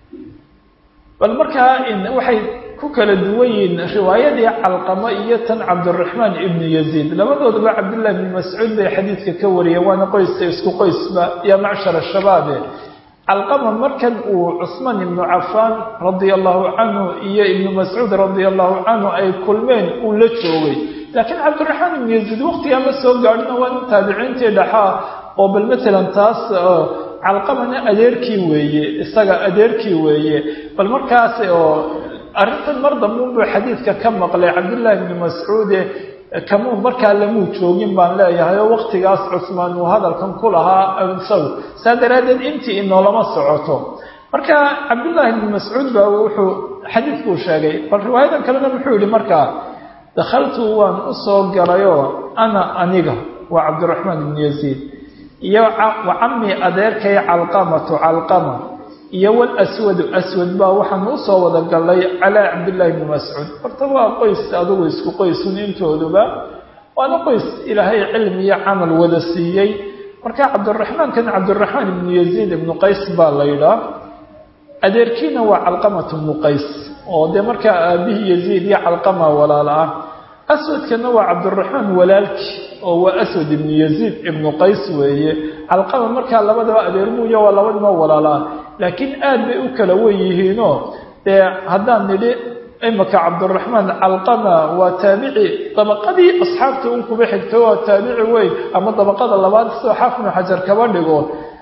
bal markaa waxay ku kala duwan yihiin riwaayadii calqamo iyo tan cabdiraxmaan ibni yaziid labadoodaba cabdillahi bni mascuud bay xadiidka ka wariyeen waana qoyska isku qoysba ya macshar shabaabe calqama markan uu cusmaan ibnu cafaan radia allahu canhu iyo ibnu mascuud radia allahu canhu ay kulmeen uu la joogay laakiin cabdiraxmaan ibnu yaziid waqtigaa ma soo gaadhina waa nin taabiciintii dhaxaa oo bal matalan taas calqamana adeerkii weeye isaga adeerkii weeye bal markaas oo arrintan mar dambeunbuu xadiidka ka maqlay cabdullaahi ibni mascuude kamuu markaa lamuu joogin baan leeyahay oo waqtigaas cusmaan uu hadalkan ku lahaa isagu saa daraaddeed intii inoolama socoto marka cabdullaahi ibni mascuud baa wuxuu xadiidkuu sheegay bal riwaayadan kalena muxuu yihi markaa dakhaltu waan u soo galayoo ana aniga waa cabdiraxmaan ibni yaziid iyo wa cammi adeerkay calqamatu calqama iyo walaswadu aswad baa waxaan usoo wada gallay calaa cabdillaahi bni mascuud horta waa qoys adugu isku qoysun intooduba waana qoys ilaahay cilmi iyo camal wada siiyey marka cabdiraxmaankan cabdiraxmaan ibnu yaziid ibnu qays baa la yidhaa adeerkiina waa calqamatu ibnu qays oo dee markaa aabihii yaziid iyo calqama walaal ah aswadkana waa cabdiraxmaan walaalki oo waa aswad ibnu yaziid ibnu qays weeye calqama markaa labadaba adeermuuya waa labadaba walaal ah laakiin aad bay u kala wen yihiinoo dee haddaan nidhi imaka cabdiraxmaan calqama waa taabici dabaqadii asxaabta un kuba xigta waa taabici weyn ama dabaqada labaad sidoo xaafnu xajar kaba dhigo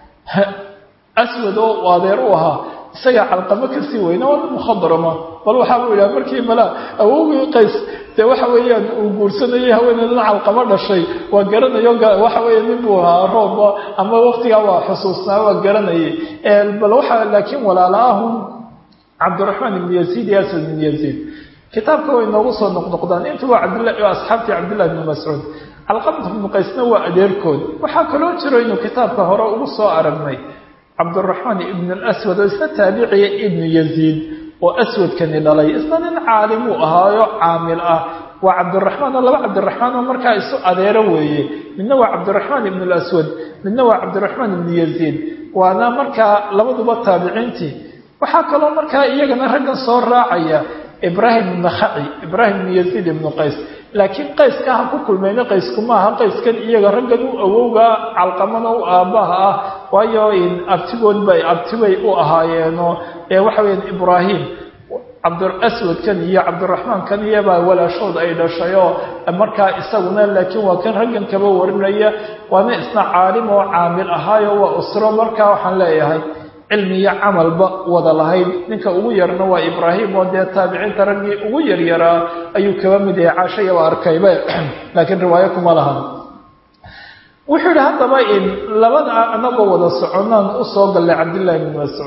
aswad oo adeer u ahaa isagaa calqamo kasii weyna waa nin mukhadrama bal waxaa buu yidhaha markii mala awowgii qays dee waxa weeyaan uu guursanayay haweeneydana calqamo dhashay waa garanayo waxa weeye nin buu ahaa roob ama waqtigaa waa xusuusnaa waa garanayay bal waxaa laakiin walaala ahun cabdiraxmaan ibn yaziid iyo asad ibn yaziid kitaabka way noogu soo noqnoqdaan intu waa cabdillahi asxaabtii cabdillahi ibni mascuud calqamat ibnu qaysna waa adeerkood waxaa kaloo jiro inuu kitaabka hore ugu soo aragnay cabdiraxmaan ibn alaswad oo isna taabiciya ibnu yaziid oo aswadkani dhalay isna nin caalimuu ahaayo caamil ah waa cabdiraxmaan oo laba cabdiraxmaan oo markaa isu adeero weeye midna waa cabdiraxmaan ibn alaswad midna waa cabdiraxmaan ibnu yaziid waana markaa labaduba taabiciintii waxaa kaloo markaa iyagana raggan soo raacaya ibraahim ibn khaci ibraahim ibn yaziid ibnu qays laakiin qayska ha ku kulmayna qaysku maaha qayskan iyaga raggan u awowga calqamana u aabbaha ah waayo abtigood bay abtibay u ahaayeenoo ee waxa weyaan ibraahim cabdiaswadkan iyo cabdiraxmaankan iyobaa walaashood ay dhashayoo markaa isaguna laakiin waa kan raggan kaba warinaya waana isna caalim oo caamil ahaayo waa usro markaa waxaan leeyahay cilmi iyo camalba wada lahayd ninka ugu yarna waa ibraahim oo dee taabiciinta raggii ugu yaryaraa ayuu kaba mid yahay caashayaba arkayba laakiin riwaayo kuma lahan wuxuu yidhi haddaba in labada anagoo wada soconaan usoo gallay cabdillahi bni mascuud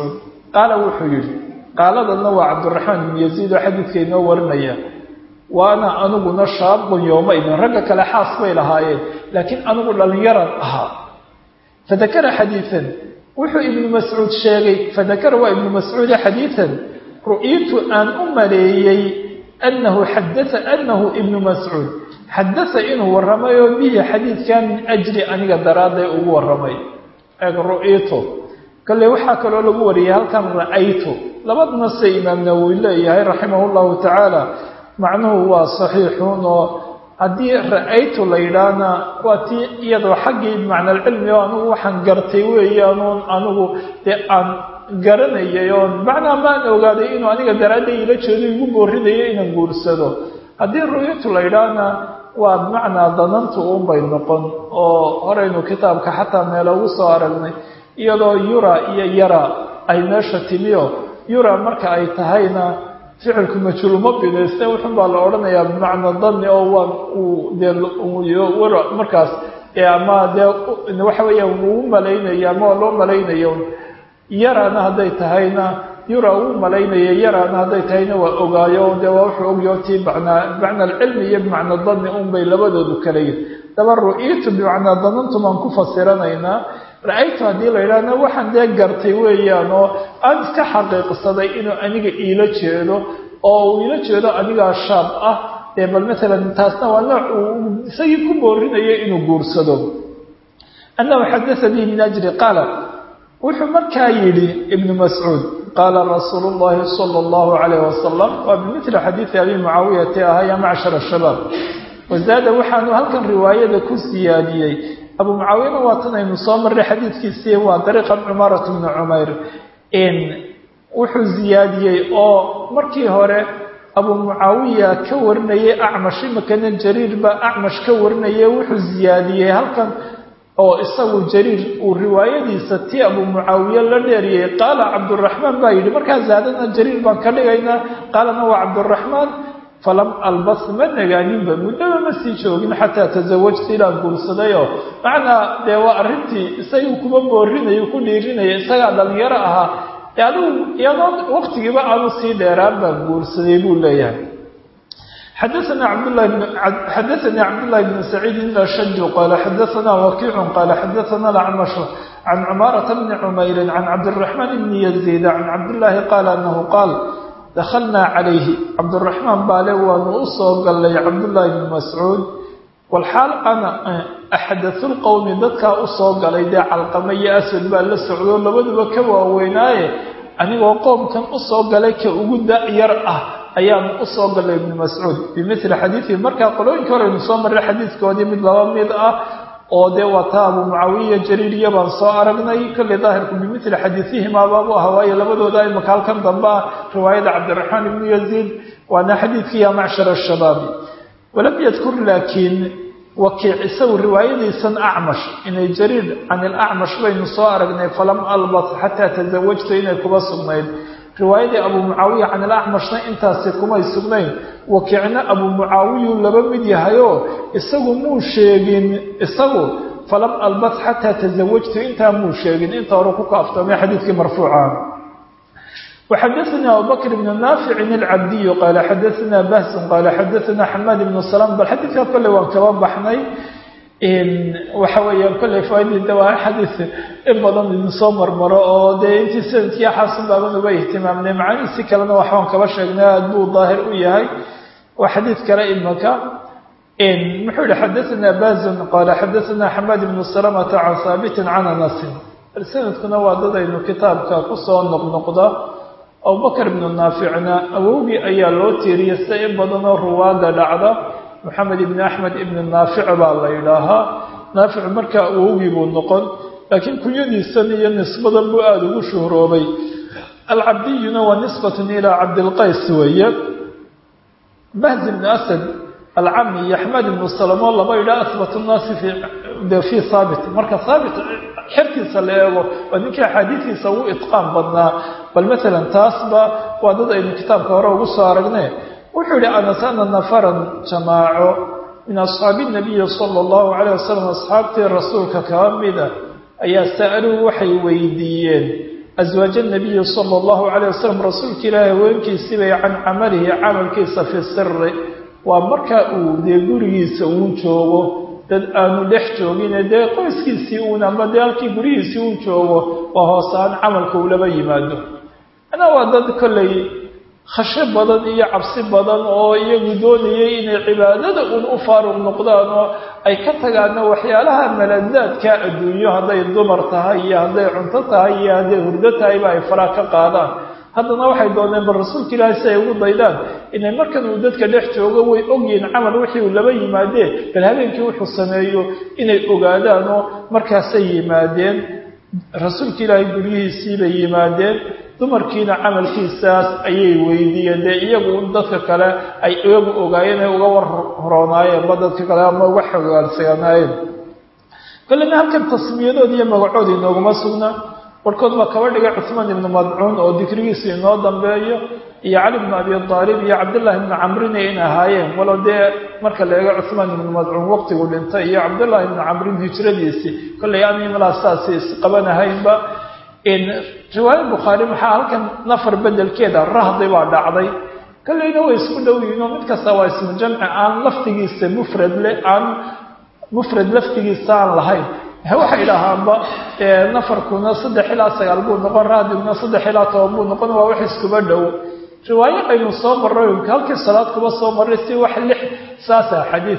qaala wuxuu yidhi qaaladanna waa cabdiraxmaan ibnu yaziid oo xadiidka inoo warinaya waana aniguna shaabun yowmaidin ragga kale xaas bay lahaayeen laakiin anigu dhallinyaran ahaa fadakara xadiian wuxuu ibnu mascuud sheegay fadakara waa ibnu mascuude xadiian ru'yitu aan u maleeyey annahu xadaa annahu ibnu mascuud xadasa inuu warramay oo bihi xadiidkan min ajli aniga daraadday ugu warramay eeg ru'yitu kale waxaa kaloo lagu wariyay halkan ra'aytu labaduna se imaam nawowi leeyahay raximah llahu tacaala macnuhu waa saxiixun oo haddii ra'aytu la yidhaahna waa tii iyadoo xaggii macnaalcilmi oo anugu waxaan gartay weeyaanuun anigu dee aan garanayay oon macnaa maan ogaaday inuu aniga daraadday ila jeedo igu boorinayo inaan guursado haddii ru'yatu la yidhaahna waa bimacnaa danantu uunbay noqon oo horaynu kitaabka xataa meelo ugu soo aragnay iyadoo yura iyo yara ay meesha timiyo yura marka ay tahayna ficilku majhuuluma binayste wuxun baa la odhanayaa bimacna dani oo waa uu dee wara markaas ama dee waxa weeyaan uu malaynaya ama loo malaynayo yarana hadday tahayna yura uu malaynaya yarana hadday tahayna waa ogaayo dee waa wuxuu ogyaho tii bacnaa bimacna alcilmi iyo bimacna dani un bay labadoodu kala yihin daba ru'yitu bimacnaa danantu baan ku fasiranaynaa ra-aytu haddii la yidhaahna waxaan dee gartay weeyaan oo aan iska xaqiiqsaday inuu aniga iila jeedo oo uu iila jeedo anigaa shaab ah ee bal matalan taasna waa nooc uu isagii ku boorinayo inuu guursado annahu xadasanii min ajri qaala wuxuu markaa yidhi ibnu mascuud qaala rasuulu llahi sala allahu calayh wasalam waa bimithli xadiidi abi mucaawiyati ahaa ya macshara shabaab wazaada waxaanu halkan riwaayada ku siyaadiyey abu mucaawiyana waa tan aynu soo marray xadiidkiisii waa dariiqan cumaarat bni cumayr wuxuu ziyaadiyey oo markii hore abu mucaawiya ka warinayay acmash imakana jariir baa acmash ka warinayay wuxuu ziyaadiyey halkan oo isagu jariir uu riwaayadiisa tii abu mucaawiye la dheeriyey qaala cabduraxmaan baa yidhi markaa zaadana jariir baan ka dhigaynaa qaalana waa cabduraxmaan falam albas ma nagaaninba muddaba ma sii joogin xataa tasawajta ilaan guursadayoo macnaa dee waa arrintii isagu kuma boorinayo ku dhiirinaya isagaa dhalinyaro ahaa ee adigu iyadoo waqtigiiba aanu sii dheeraan baan guursaday buu leeyahay xadaana cabdlahi xadaanii cabdullahi bn saciid ilashaju qaala xadaana wakiicu qaala xadaana alacmashu can cumaarata bni cumayrin can cabdiraxmaan bni yaziid can cabdillaahi qaala anahu qaal dakhalnaa calayhi cabduraxmaan baale waanu u soo gallay cabdullaahi bni mascuud walxaal ana axdathu lqowmi dadkaa u soo galay dee calqama iyo aswad baa la socdo labaduba ka waaweynaaye anigoo qoomkan u soo galay ka ugu da-yar ah ayaanu u soo gallay ibni mascuud bimithli xadiidihi markaa qolooyinka horeynu soo marray xadiidkoodii mid laba mid ah oo dee waa taa abu mucaawiya jariiriya baan soo aragnay kolley daahirku bimithli xadiidihimaa baabu aha waayo labadooda imaka halkan dambe ah riwaayada cabdiraxmaan ibnu yaziid waana xadiidkii ya macshar ashabaabi walam yadkur laakiin wakiic isagu riwaayadiisan acmash inay jariir can ilacmash baynu soo aragnay falam albas xataa tasawajta inay kuba sugnayd riwaayadii abu mucaawiya can ilacmashna intaasi kumay sugnayn wakiicna abu mucaawiyuu laba mid yahayoo isagu muu sheegin isagu falam albas xataa tasawajtu intaa muu sheegin inta hore ku kaaftoomay xadiidkii marfuuca وxadثna abubكر بن ناaفic الcabdiy qال xadثna bahs qال xadثna xmad بن سلام bal xadiidka kolley waan kaba baxnay waxa weeyaan kolley faaidida waa xadiiث in badan idinsoo marmaro oo dee intii sanadkii xaasun baaban uba ihtimaamnay macaniisi kalena waxbaan kaba sheegnay aad buu daahir u yahay waa xadiid kale imaka muxuu yihi xadثna bazn qال xadثna xmad بن سلمة can haaبt can anas sanadkuna waa dad aynu kitaabka kusoo noqnoqda abubakar ibnu naaficna awowgii ayaa loo tiiriyay sida in badanoo ruwaada dhacda moxamed ibni axmed ibni naafic baa la yidhaahaa naafic markaa awowgii buu noqon laakiin kunyadiisan iyo nisbadan buu aada ugu shuhroobay alcabdiyuna waa nisbatun ilaa cabdilqays weeye bahz ibni asad alcami iyo axmed ibnu salamo laba yidhaha asbat nnaasi fii haabit marka haabit xerkiisa la eego waa ninkii axaadiidiisa ugu itqaan badnaa bal maalan taasba waa dad aynu kitaabka hore ugu soo aragne wuxuu yihi anas ana nafaran jamaaco min asxaabi nabiyi sala allahu calayh wasalam asxaabtii rasuulka kaba mida ayaa sa'aluu waxay weydiiyeen aswaaja nabiyi sala allahu calayh wasalam rasuulka ilaahi haweenkiisii bay can camalihi camalkiisa fi siri waa marka uu dee gurigiisa uu joogo dad aanu dhex joogine dee qoyskiisii uun ama dee halkii gurigiisii uu joogo waa hoosaan camalka uu laba yimaado anaa waa dad kollay khasho badan iyo cabsi badan oo iyagu doonayay inay cibaadada uun u faaruq noqdaan oo ay ka tagaana waxyaalaha maladaadka adduunyo hadday dumar tahay iyo hadday cunto tahay iyo hadday hurdo tahayba ay faraa ka qaadaan haddana waxay dooneen bal rasuulka ilaahi si ay ugu daydaan inay markan uu dadka dhex joogo way ogyihiin camal wixii uu laba yimaadeen bal habeenkii wuxuu sameeyo inay ogaadaan oo markaasay yimaadeen rasuulka ilaahay guryihiisii bay yimaadeen dumarkiina camalkiisaas ayay weydiiyeen dee iyagu dadka kale ay iyagu ogaayeen ay uga war horoonaayeen ba dadka kale ama uga xogaalsanaayeen kollena halkan tasmiyadood iyo magacood inooguma sugna warkood baa kaba dhigay cuhmaan ibnu madcuun oo dikrigiisa inoo dambeeyo iyo cali bnu abi aalib iyo cabdullaahi ibnu camrina in ahaayeen walow dee marka la eego cuhmaan ibnu madcuun waqtigu dhintay iyo cabdullaahi ibnu camrin hijradiisii kollay aanay malaa saasi isqabanahaynba riwaaya bukhaari maxaa halkan nafar bedelkeeda rahdi baa dhacday kollayna way isku dhow yihiin oo mid kasta waa ismu jamci aan laftigiisa mufrad le aan mufrad laftigiisa aan lahayn waxay idhaahaanba nafarkuna saddex ilaa sagaal buu noqon rahdiguna saddex ilaa toban buu noqon waa wax iskuba dhow riwaayo aynu soo marray halkii salaad kuba soo marray si wax lix saasa xadiid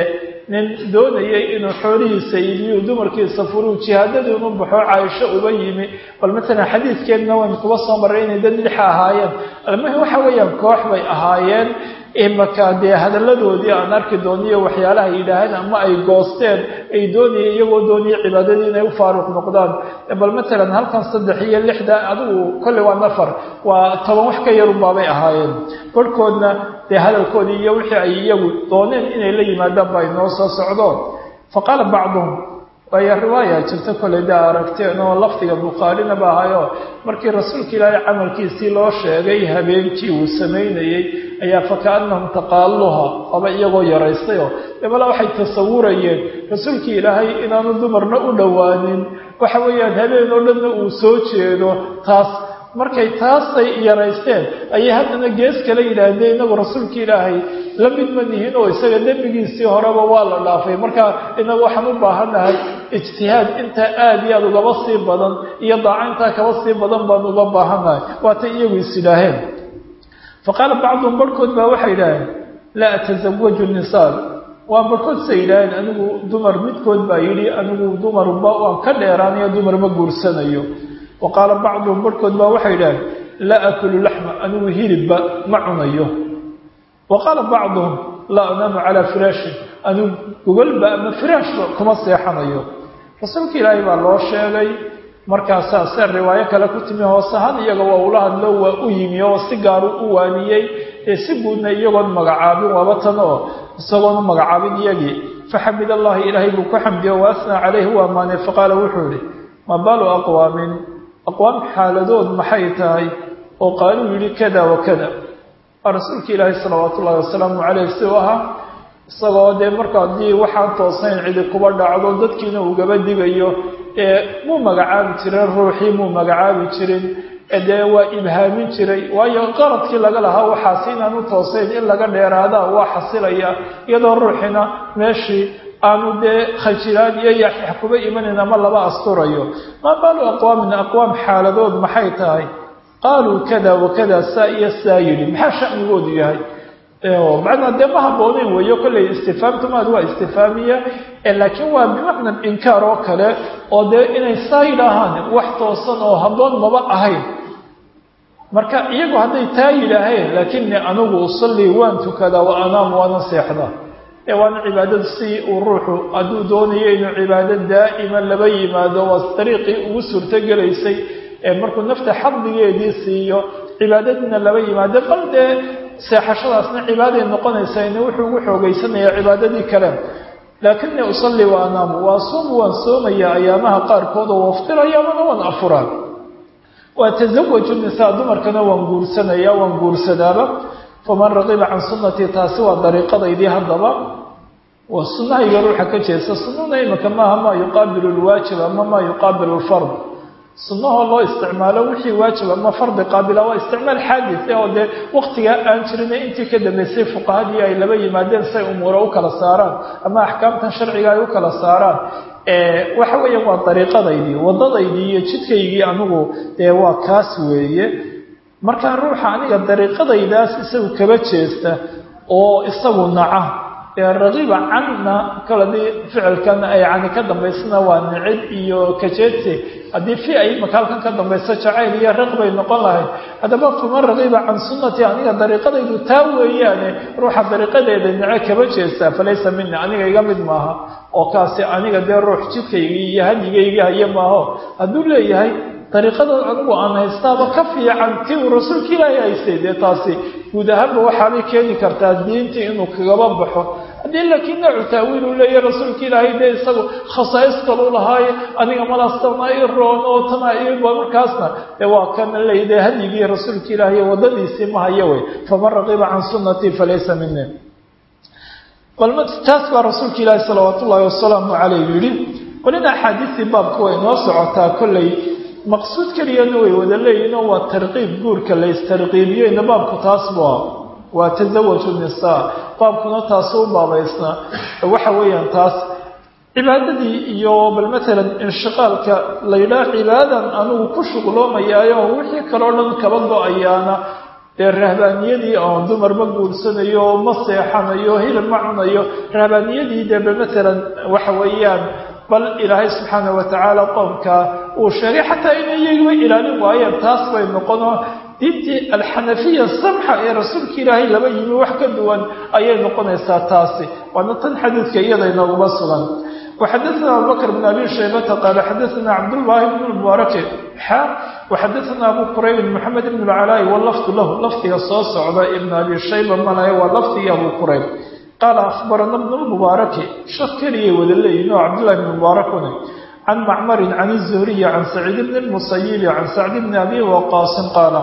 nin doonayay inuu xoolihiisa iibiyo dumarkiisa furuu jihaadadii unu baxo caaisho uba yimi bal matalan xadiidkeedna waynu kuba soo marray inay dad lixa ahaayeen almuhim waxa weeyaan koox bay ahaayeen imaka dee hadalladoodii aan arki dooniyo waxyaalaha yidhaaheen ama ay goosteen ay doonayeen iyagoo doonaya cibaadadii inay u faaruq noqdaan bal matalan halkan saddex iyo lixda adigu kolley waa nafar waa toban wax ka yarunbaabay ahaayeen barhkoodna dee hadalkoodii iyo wixii ay iyagu dooneen inay la yimaadaan ba inoo soo socdo fa qaala bacduhum waayo riwaaya jirta kolley daa aragteen oo lafdiga bukhaarina ba ahayo markii rasuulka ilaahay camalkiisii loo sheegay habeenkii uu samaynayey ayaa fakaannahum taqaaluha aba iyagoo yaraystayoo dabala waxay tasawurayeen rasuulkii ilaahay inaanu dumarna u dhowaanin waxa weeyaan habeen oo dhanna uu soo jeedo taas markay taasay yaraysteen ayay haddana gees kale yidhaahdeen inagu rasuulka ilaahay la mid ma nihin oo isaga dembigiisii horeba waa la dhaafay marka inagu waxaan u baahannahay ijtihaad intaa aada iyo aada ugaba sii badan iyo daaco intaa kaba sii badan baan uga baahannahay waatay iyagu is yidhaaheen fa qaala bacduhum barhkood baa waxay yidhaaheen laa atasawaju nisaal waa barhkood say yidhaaheen anigu dumar midkood baa yidhi anigu dumarba waan ka dheeraanayo dumar ma guursanayo wa qaala bacduhum barhkood baa waxay yidhaaheen laa akulu laxma anigu hilibba ma cunayo wa qaala bacduhum laa anaamu calaa firaashin anigu gogolba ama firaashba kuma seexanayo rasuulka ilaahay baa loo sheegay markaasaa se riwaayo kale ku timi hoose ahaan iyaga waa ula hadlo waa u yimi oo si gaaru u waaniyey ee si guudna iyagoon magacaabin waaba tan oo isagoon u magacaabin iyagii faxamid allahi ilaahay buu ku xamdiyo wa asnaa calayhi u ammaanay faqaala wuxuu yihi ma balu aqwaamin aqwaam xaaladood maxay tahay oo qaaluu yidhi kada wa kada rasuulka ilaahi salawaatu ullahi wasalaamu caleyh si u ahaa isagoo dee marka haddii waxaan toosayn cidi kuba dhacdo dadkiina ugaba digayo ee muu magacaabi jirin ruuxii muu magacaabi jirin dee waa ibhaamin jiray waayo qaradkii laga lahaa waxaasi inaan u toosayn in laga dheeraadaa waa xasilaya iyadoo ruuxina meeshii aanu dee khajilaan iyo yaxyax kuba imanayn ama laba asturayo maa baalu aqwaamin aqwaam xaaladood maxay tahay qaaluu kada wakada saa iyo saa yidhi maxaa shanigoodu yahay macnaa dee ma habbooneyn weeyo kolley istifaamtumaad waa istifaamiya laakiin waa bimacna inkaar oo kale oo dee inay saa yidhaahaan wax toosan oo habboon maba ahayn marka iyagu hadday taa yidhaaheen laakinnii anigu usallii waan tukadaa wa anaamu waana seexdaa ee waana cibaadada si uu ruuxu hadduu doonayo inuu cibaado daa'ima laba yimaado waa dariiqii ugu suurtogelaysay ee markuu nafta xadligeedii siiyo cibaadadiina laba yimaado bal dee seexashadaasna cibaaday noqonaysaa ina wuxuu ugu xoogaysanayaa cibaadadii kale laakinii usallii wa anaamu waa suumu waan soomayaa ayaamaha qaarkood oo waftiraya amana waan afuraan waa tasawaju nisaa dumarkana waan guursanaya waan guursadaaba faman raqiba can sunnatii taasi waa dariiqadaydii haddaba waa sunnahayga ruuxa ka jeesta sunnuna imika maaha maa yuqaabilu lwaajib ama maa yuqaabilu lfard sunnahoo loo isticmaalo wixii waajib ama fardi qaabila waa isticmaal xaadis oo dee waktigaa aan jirin intii ka dambeysay fuqahadii ay laba yimaadeen say umuura u kala saaraan ama axkaamtan sharciga ay u kala saaraan waxa weeyaan waa dariiqadaydii waddadaydii iyo jidkaygii anigu dee waa kaas weeye markaa ruuxa aniga dariiqadaydaas isagu kaba jeesta oo isagu naca ragiba canna kaladii ficilkan ay cani ka dambaysana waa nicid iyo kajeedsi haddii fi ay makaalkan ka dambayso jacayl iyo raq bay noqon lahayd haddaba faman ragiba can sunnati aniga dariiqadaydu taa weeyaane ruuxa dariiqadeeda nice kaba jeestaa falaysa mina aniga iga mid maaha oo kaasi aniga dee ruux jidkaygii iyo hadyigaygi haye maaho hadduu leeyahay dariiqada anigu aan haystaaba ka fiican tii uu rasuulka ilaahay haystay dee taasi guud ahaanba waxaabay keeni kartaa diintii inuu kagaba baxo haddii laakiin noocu taawiil uu leeyahy rasuulka ilaahay dee isagu khasaais kalu lahaaye aniga malastana i roon oo tana iba markaasna dee waa kana leey dee hadyigii rasuulka ilaahay waddadiisii ma hayo wey faman raqiba can sunnatii falaysa mini bal taas baa rasuulka ilaahi salawaat ullaahi wasalaamu caleyh yidhi walina axaadiistii baabka way noo socotaa kolley maqsuud keliyana way wada leeyihin oo waa tarqiib guurka la istarqiibiyeyna baabku taas bua waa tasawaju nisaa baabkuna taasu u baabaysnaa waxa weeyaan taas cibaadadii iyo bal matalan inshiqaalka la yidhaah cibaadan anigu ku shuqloomayaayo wixii kaloo dhan kaba go-ayaana dee rahbaaniyadii oon dumarma guursanayo ma seexanayo hilib ma cunayo rahbaaniyadii dee bal matalan waxa weeyaan bal ilaahay subxaana wa tacaala qoomka uu sheegay xataa inay iyagiba ilaalin waayeen taas bay noqonoo diintii alxanafiya samxa ee rasuulka ilaahay laba yimi wax ka duwan ayay noqonaysaa taasi waana tan xadiidka iyada inooguma sugan وxadثna abubكر بن أbي شhaybةa qال xadثna cabdاللahi بن المبارك xa وxadثna abu qurayb محamed بن العلاء wlfd lah lafdiga soo socda iبn abi shayba malay waa lafdigii abu qurayb qaala أخbarana بن المبارك shak keliyay wada leeyihin oo cabdالlahi بن مباركn عن macmr عن الزهري عن سacيid بن المسyب عن sacد بن أbي وqاص qاal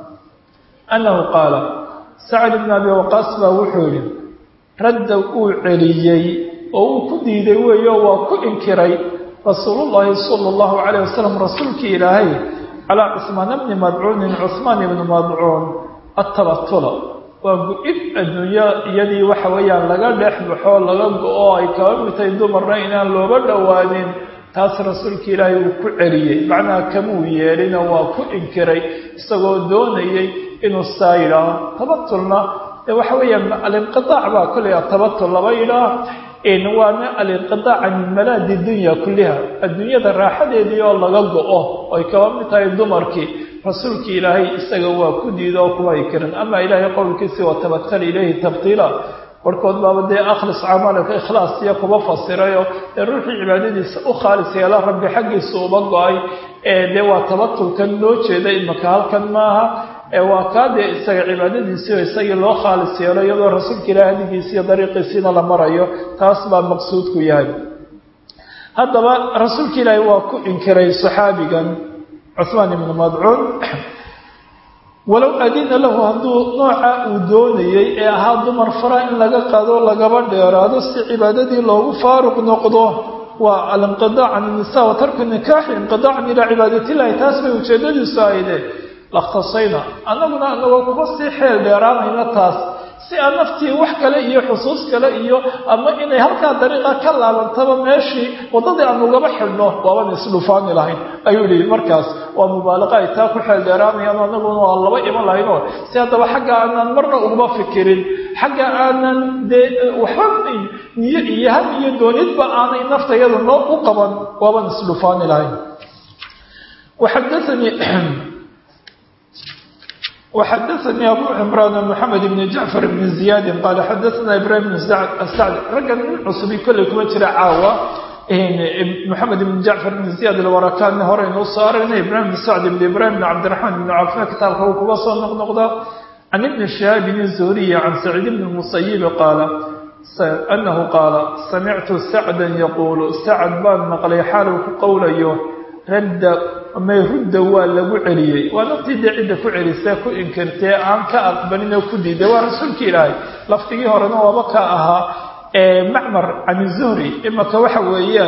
أنه qاal sacد بن أbي وqاص baa wuxuu yihi radda uu celiyey oo uu ku diiday weeyo waa ku inkiray rasuulullaahi sala allahu calayh wasalam rasuulkii ilaahay calaa cusmaan bni madcuunin cusmaan ibni madcuun attabatula waa gu-ib adduunyo iyadii waxa weeyaan laga dhex baxo laga go-o ay kaba mitay dumarna inaan looga dhowaanin taas rasuulka ilaahay uu ku celiyey macnaha kamuu yeelina waa ku inkiray isagoo doonayay inuu saa yidhaaho tabatulna waxa weeyaan alinqiaac baa kolley atabatul laba yidhaah waana alinqiaac can malaadi dunya kulliha adduunyada raaxadeedii oo laga go-o ay kaba mid tahay dumarkii rasuulkii ilaahay isaga waa ku diida oo kuma ikirin ama ilaahay qowlkiisii watabatal ilayhi tabtiila barhkood baaba dee akhlis camalka ikhlaas iyo kuba fasirayo dee ruuxii cibaadadiisa u khaalis yeela rabbi xaggiisa uba go-ay dee waa tabatulkan loo jeeda imaka halkan maaha waa kaa dee isaga cibaadadiisiio isagii loo khaalis yeelo iyadoo rasuulka ilahi hadigiisi iyo dariiqiisiina la marayo taas baa maqsuudku yahay haddaba rasuulka ilaahi waa ku inkiray saxaabigan cuhmaan ibnu madcuun walow adina lahu hadduu nooca uu doonayey ee ahaa dumar fara in laga qaado lagaba dheeraado si cibaadadii loogu faaruq noqdo waa alinqidaac can nisa wa tarku nikaaxi inqidaacan ilaa cibaadatillahi taas bay ujeedadiisu ahayde lakhtasayna annaguna anagoo kuma sii xeel dheeraanayna taas si aan naftii wax kale iyo xusuus kale iyo ama inay halkaa dariiqa ka laabantaba meeshii waddadii aan ugaba xidhno waaban isdhufaani lahayn ayuu yihi markaas waa mubaalaqa ay taa ku xeel dheeraanayaan annaguna waa laba iman lahaynoo si haddaba xagga aanan marna uguma fikirin xagga aanan dee waxba niyo iyo had iyo doonidba aanay naftayada noo u qaban waaban isdhufaani lahayn waxadaanii وxadثnي أbو عمrان محamed بن جعفر بن زiyاd qال xadثna إbrahim بن sعد raggan nin cusbi kolley kuma jira caawa محamed بن جعفر بن زiyاd الwarakanna horeynu usoo aragnay ibrahim بن sعد بن ibrahim بن cabdiرaحman بن cafna kitaabka uu kuga soo noqnoqda عن iبن شهاaب الزهري عن سacيid بن المسyب qاal أنه qاal samictu سacدا yquل sacd baan maqlay xaal uu ku qowlayo radda may rudda waa lagu celiyey waa naftii dee cidda ku celisee ku inkirtee aan ka aqbalin oo ku diiday waa rasuulka ilaahay laftigii horena waaba ka ahaa macmar can zuhri imaka waxa weeyaan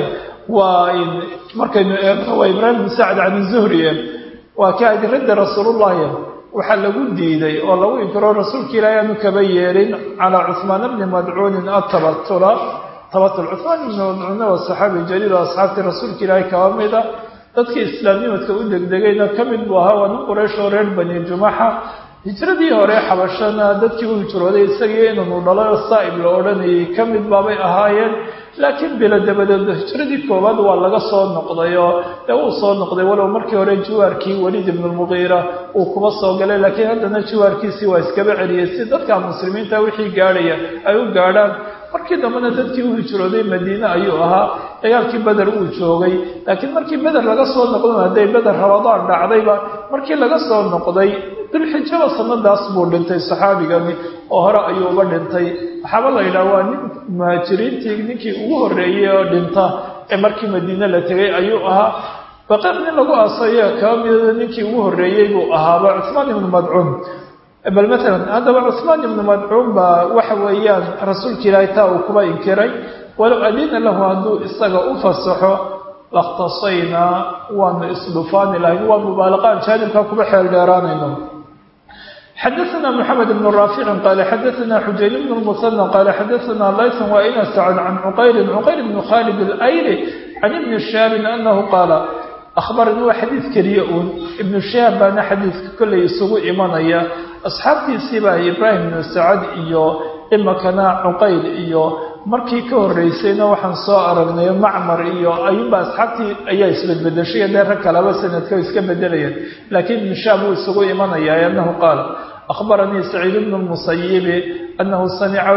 waa markaynu eegno waa ibraahim bin sacd can zuhriye waa ka adi radda rasuulullahi waxaa lagu diiday oo lagu inkiro rasuulka ilaahi aanu kaba yeelin calaa cuhmaan bni madcuunin atabatula tabatul cuhmaan ibni madcuunna waa saxaabi jaliil oo asxaabtii rasuulka ilaahi kaba mida dadkii islaamnimadka u degdegayna ka mid buu ahaa waa nin quraysh oo reer bani jumaxa hijradii hore xabashana dadkii u hijrooday isagii inanu dhalo saa'ib la odhanayay ka mid baabay ahaayeen laakiin bilo dabadeed hijradii koowaad waa laga soo noqday oo dee uu soo noqday walow markii hore jiwaarkii waliid ibnulmuqiira uu kuma soo galay laakiin haddana jiwaarkiisii waa iskaba celiyey si dadka muslimiinta wixii gaadhaya ay u gaadhaan markii dambena dadkii u hijrooday madiine ayuu ahaa dagaalkii beder uu joogay laakiin markii beder laga soo noqdo hadday beder rabadaan dhacdayba markii laga soo noqday dulxijaba sanadaas buu dhintay saxaabigani oo hore ayuu uga dhintay waxaaba la yidhaha waa nin muhaajiriintii ninkii ugu horreeyey oo dhinta ee markii madiine la tegay ayuu ahaa baqar nin lagu aasayo kaba midooda ninkii ugu horreeyey buu ahaaba cuhmaan ibnu madcuun bal maalan haddaba cuhmaan ibnu madcuun baa waxa weeyaan rasuulka ilaahay taa uu kuba inkiray walow adina lahu hadduu isaga u fasaxo lakhtasaynaa waanu isdhufaani lahayn waa mubaalaqaan jaanibkaa kuba xeel dheeraanayno xadaثna mحamed بن raafici qala xadaثna xujayn bn الmuثنى qala xadaثna layث waina sacd can cuqayli cuqayl bn khalid اlayli can ibni shaabin anahu qaala akhbarani waa xadiid keliya uun ibnu shaab baana xadiidka kollay isugu imanaya asxaabtiisii baa ibraahim bnu sacad iyo imakana cuqayl iyo markii ka horreysayna waxaan soo aragnay macmar iyo ayuunba asxaabtii ayaa isbedbedeshay dee rag kalaba sanadka iska bedelayeen laakiin ibnu shaab wuu isugu imanaya anahu qaal akhbaranii saciid bnu lmusayibi anahu samica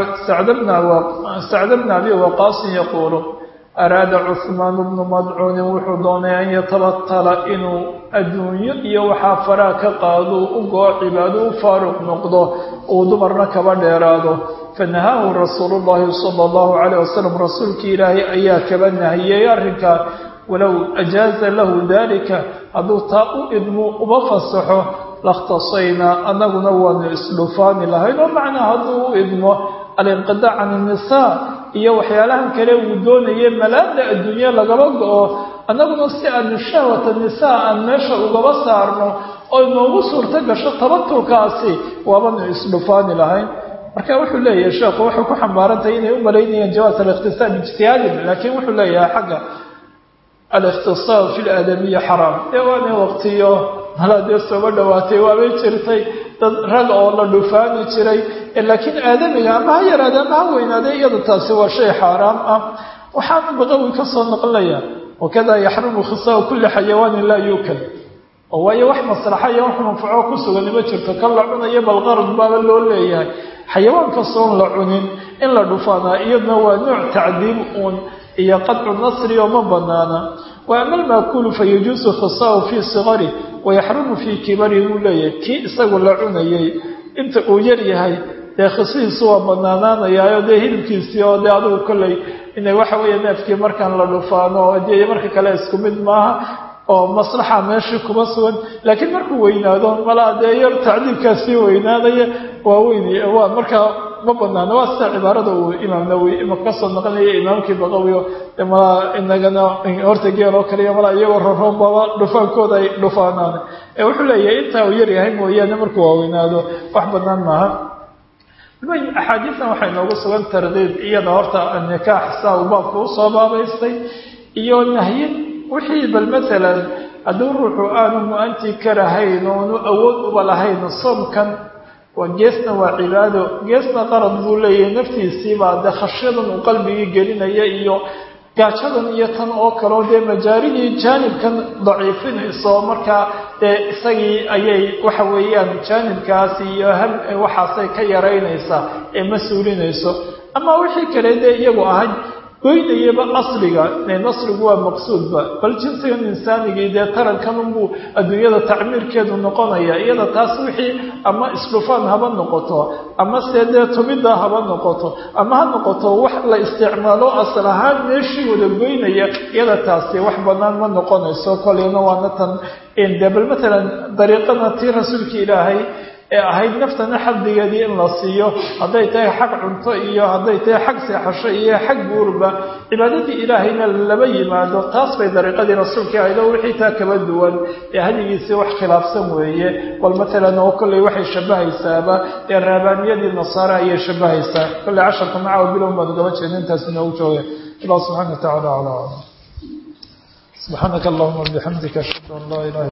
sacda bna abi waqaasin yaquulu araada cuhmaanu bnu madcuunin wuxuu doonay an yatabatala inuu adduunyo iyo waxaa faraa ka qaado u goo cibaado u faaruq noqdo uu dumarna kaba dheeraado fanahaahu rasuulu llahi sala allahu calayh wasalam rasuulkii ilaahay ayaa kaba nahiyey arrinkaa walow ajaaza lahu dalika hadduu taa u idmu uba fasaxo lakhtasaynaa annaguna waanu isdhufaani lahayn oo macnaa hadduu u idmo alinqidaac can innisaa iyo waxyaalahan kale uu doonayay malaada adduunye lagaba go-o annaguna si aanu shahwata nisaa aan meesha ugaba saarno oo inoogu suurto gasho tabatulkaasi waabanu isdhufaani lahayn marka wuxuu leeyahay sheekhu waxay ku xambaarantahay inay u malaynayaan jawaas alikhtisaab ijtihaadin laakiin wuxuu leeyahay xagga alikhtisaab fi laadamiya xaraam ee waana waqtiyo malaa dee sooba dhawaatay waabay jirtay dad rag oo la dhufaani jiray laakiin aadamiga ama ha yaraade ama ha weynaade iyada taasi waa shay xaaraam ah waxaanu baqawi ka soo noqonaya wakada yaxrumu khisaau kulli xayawaanin laa yuukal oo waayo wax maslaxa iyo wax manfaco ku sugan ima jirto kan la cunayo balqarad baaba loo leeyahay xayawaan kastoon la cunin in la dhufaanaa iyaduna waa nooc tacdiib uun iyo qadcu nasri oo ma banaana wa ama almaakulu fayajuusu khisaau fii sigari wayaxrumu fii kibari buu leeyahay kii isagu la cunayay inta uu yar yahay dee khisihiisu waa banaanaanayaayo dee hilibkiisii oo dee adigu kolley inay waxa weeye neefkii markaan la dhufaano oo dee marka kale isku mid maaha oo maslaxa meeshii kuma sugan laakiin markuu weynaado malaa dee yar tacdiibkaasii weynaanaya waa weyn waa markaa ma banaano waa sida cibaarada uu imaam nawowi imaka kasoo noqonaya imaamkii baqawiyo malaa inagana horta geel oo kaliya malaa iyagoo raroonbaba dhufaankooda ay dhufaanaan ee wuxuu leeyahay intaa uu yaryahay mooyaane markuu waaweynaado wax banaan maaha axaadiistan waxay noogu sugan tardiid iyada horta nikaax saa uu baabka usoo baabaystay iyo nahyin wixii bal masalan hadduu ruuxu aanu mu-anti karahayn oonu awood uba lahayn soomkan waa geesna waa cibaado geesna qarad buu leeyahay naftiisiibaa dee khashyadan uu qalbigii gelinaya iyo gaajadan iyo tan oo kaleo dee majaaridii jaanibkan daciifinayso markaa dee isagii ayay waxa weeyaan jaanibkaasi iyo ham waxaasay ka yaraynaysaa ee ma suulinayso ama wixii kale dee iyagu ahayd goynayaba asliga nasrigu waa maqsuudba bal jinsigan insaanigii dee tarankanunbuu adduunyada tacmiirkeedu noqonaya iyada taas wixii ama isdhufaan haba noqoto ama se dee tumidda haba noqoto ama ha noqoto wax la isticmaalo asal ahaan meeshii wada goynaya iyada taasi wax banaan ma noqonayso koleyna waana tan de bal matalan dariiqana tii rasuulka ilaahay ee ahayd naftana xaddigeedii in la siiyo hadday tahay xag cunto iyo hadday tahay xag seexasho iyo xag guurba cibaadadii ilaahayna laba yimaado taas bay dariiqadii rasuulkii ahaydoo wixii taa kaba duwan ee hadigiisii wax khilaafsan weeye bal matalan oo kolley waxay shabahaysaaba ee raabaaniyadii nasaare ayay shabahaysaa kolley casharka macawa bilow baad ugaba jeeda intaas inoogu jooga allah subxana wa tacala calaa aclam subxaanaka allahuma bixamdika ashhadu an laa ilaha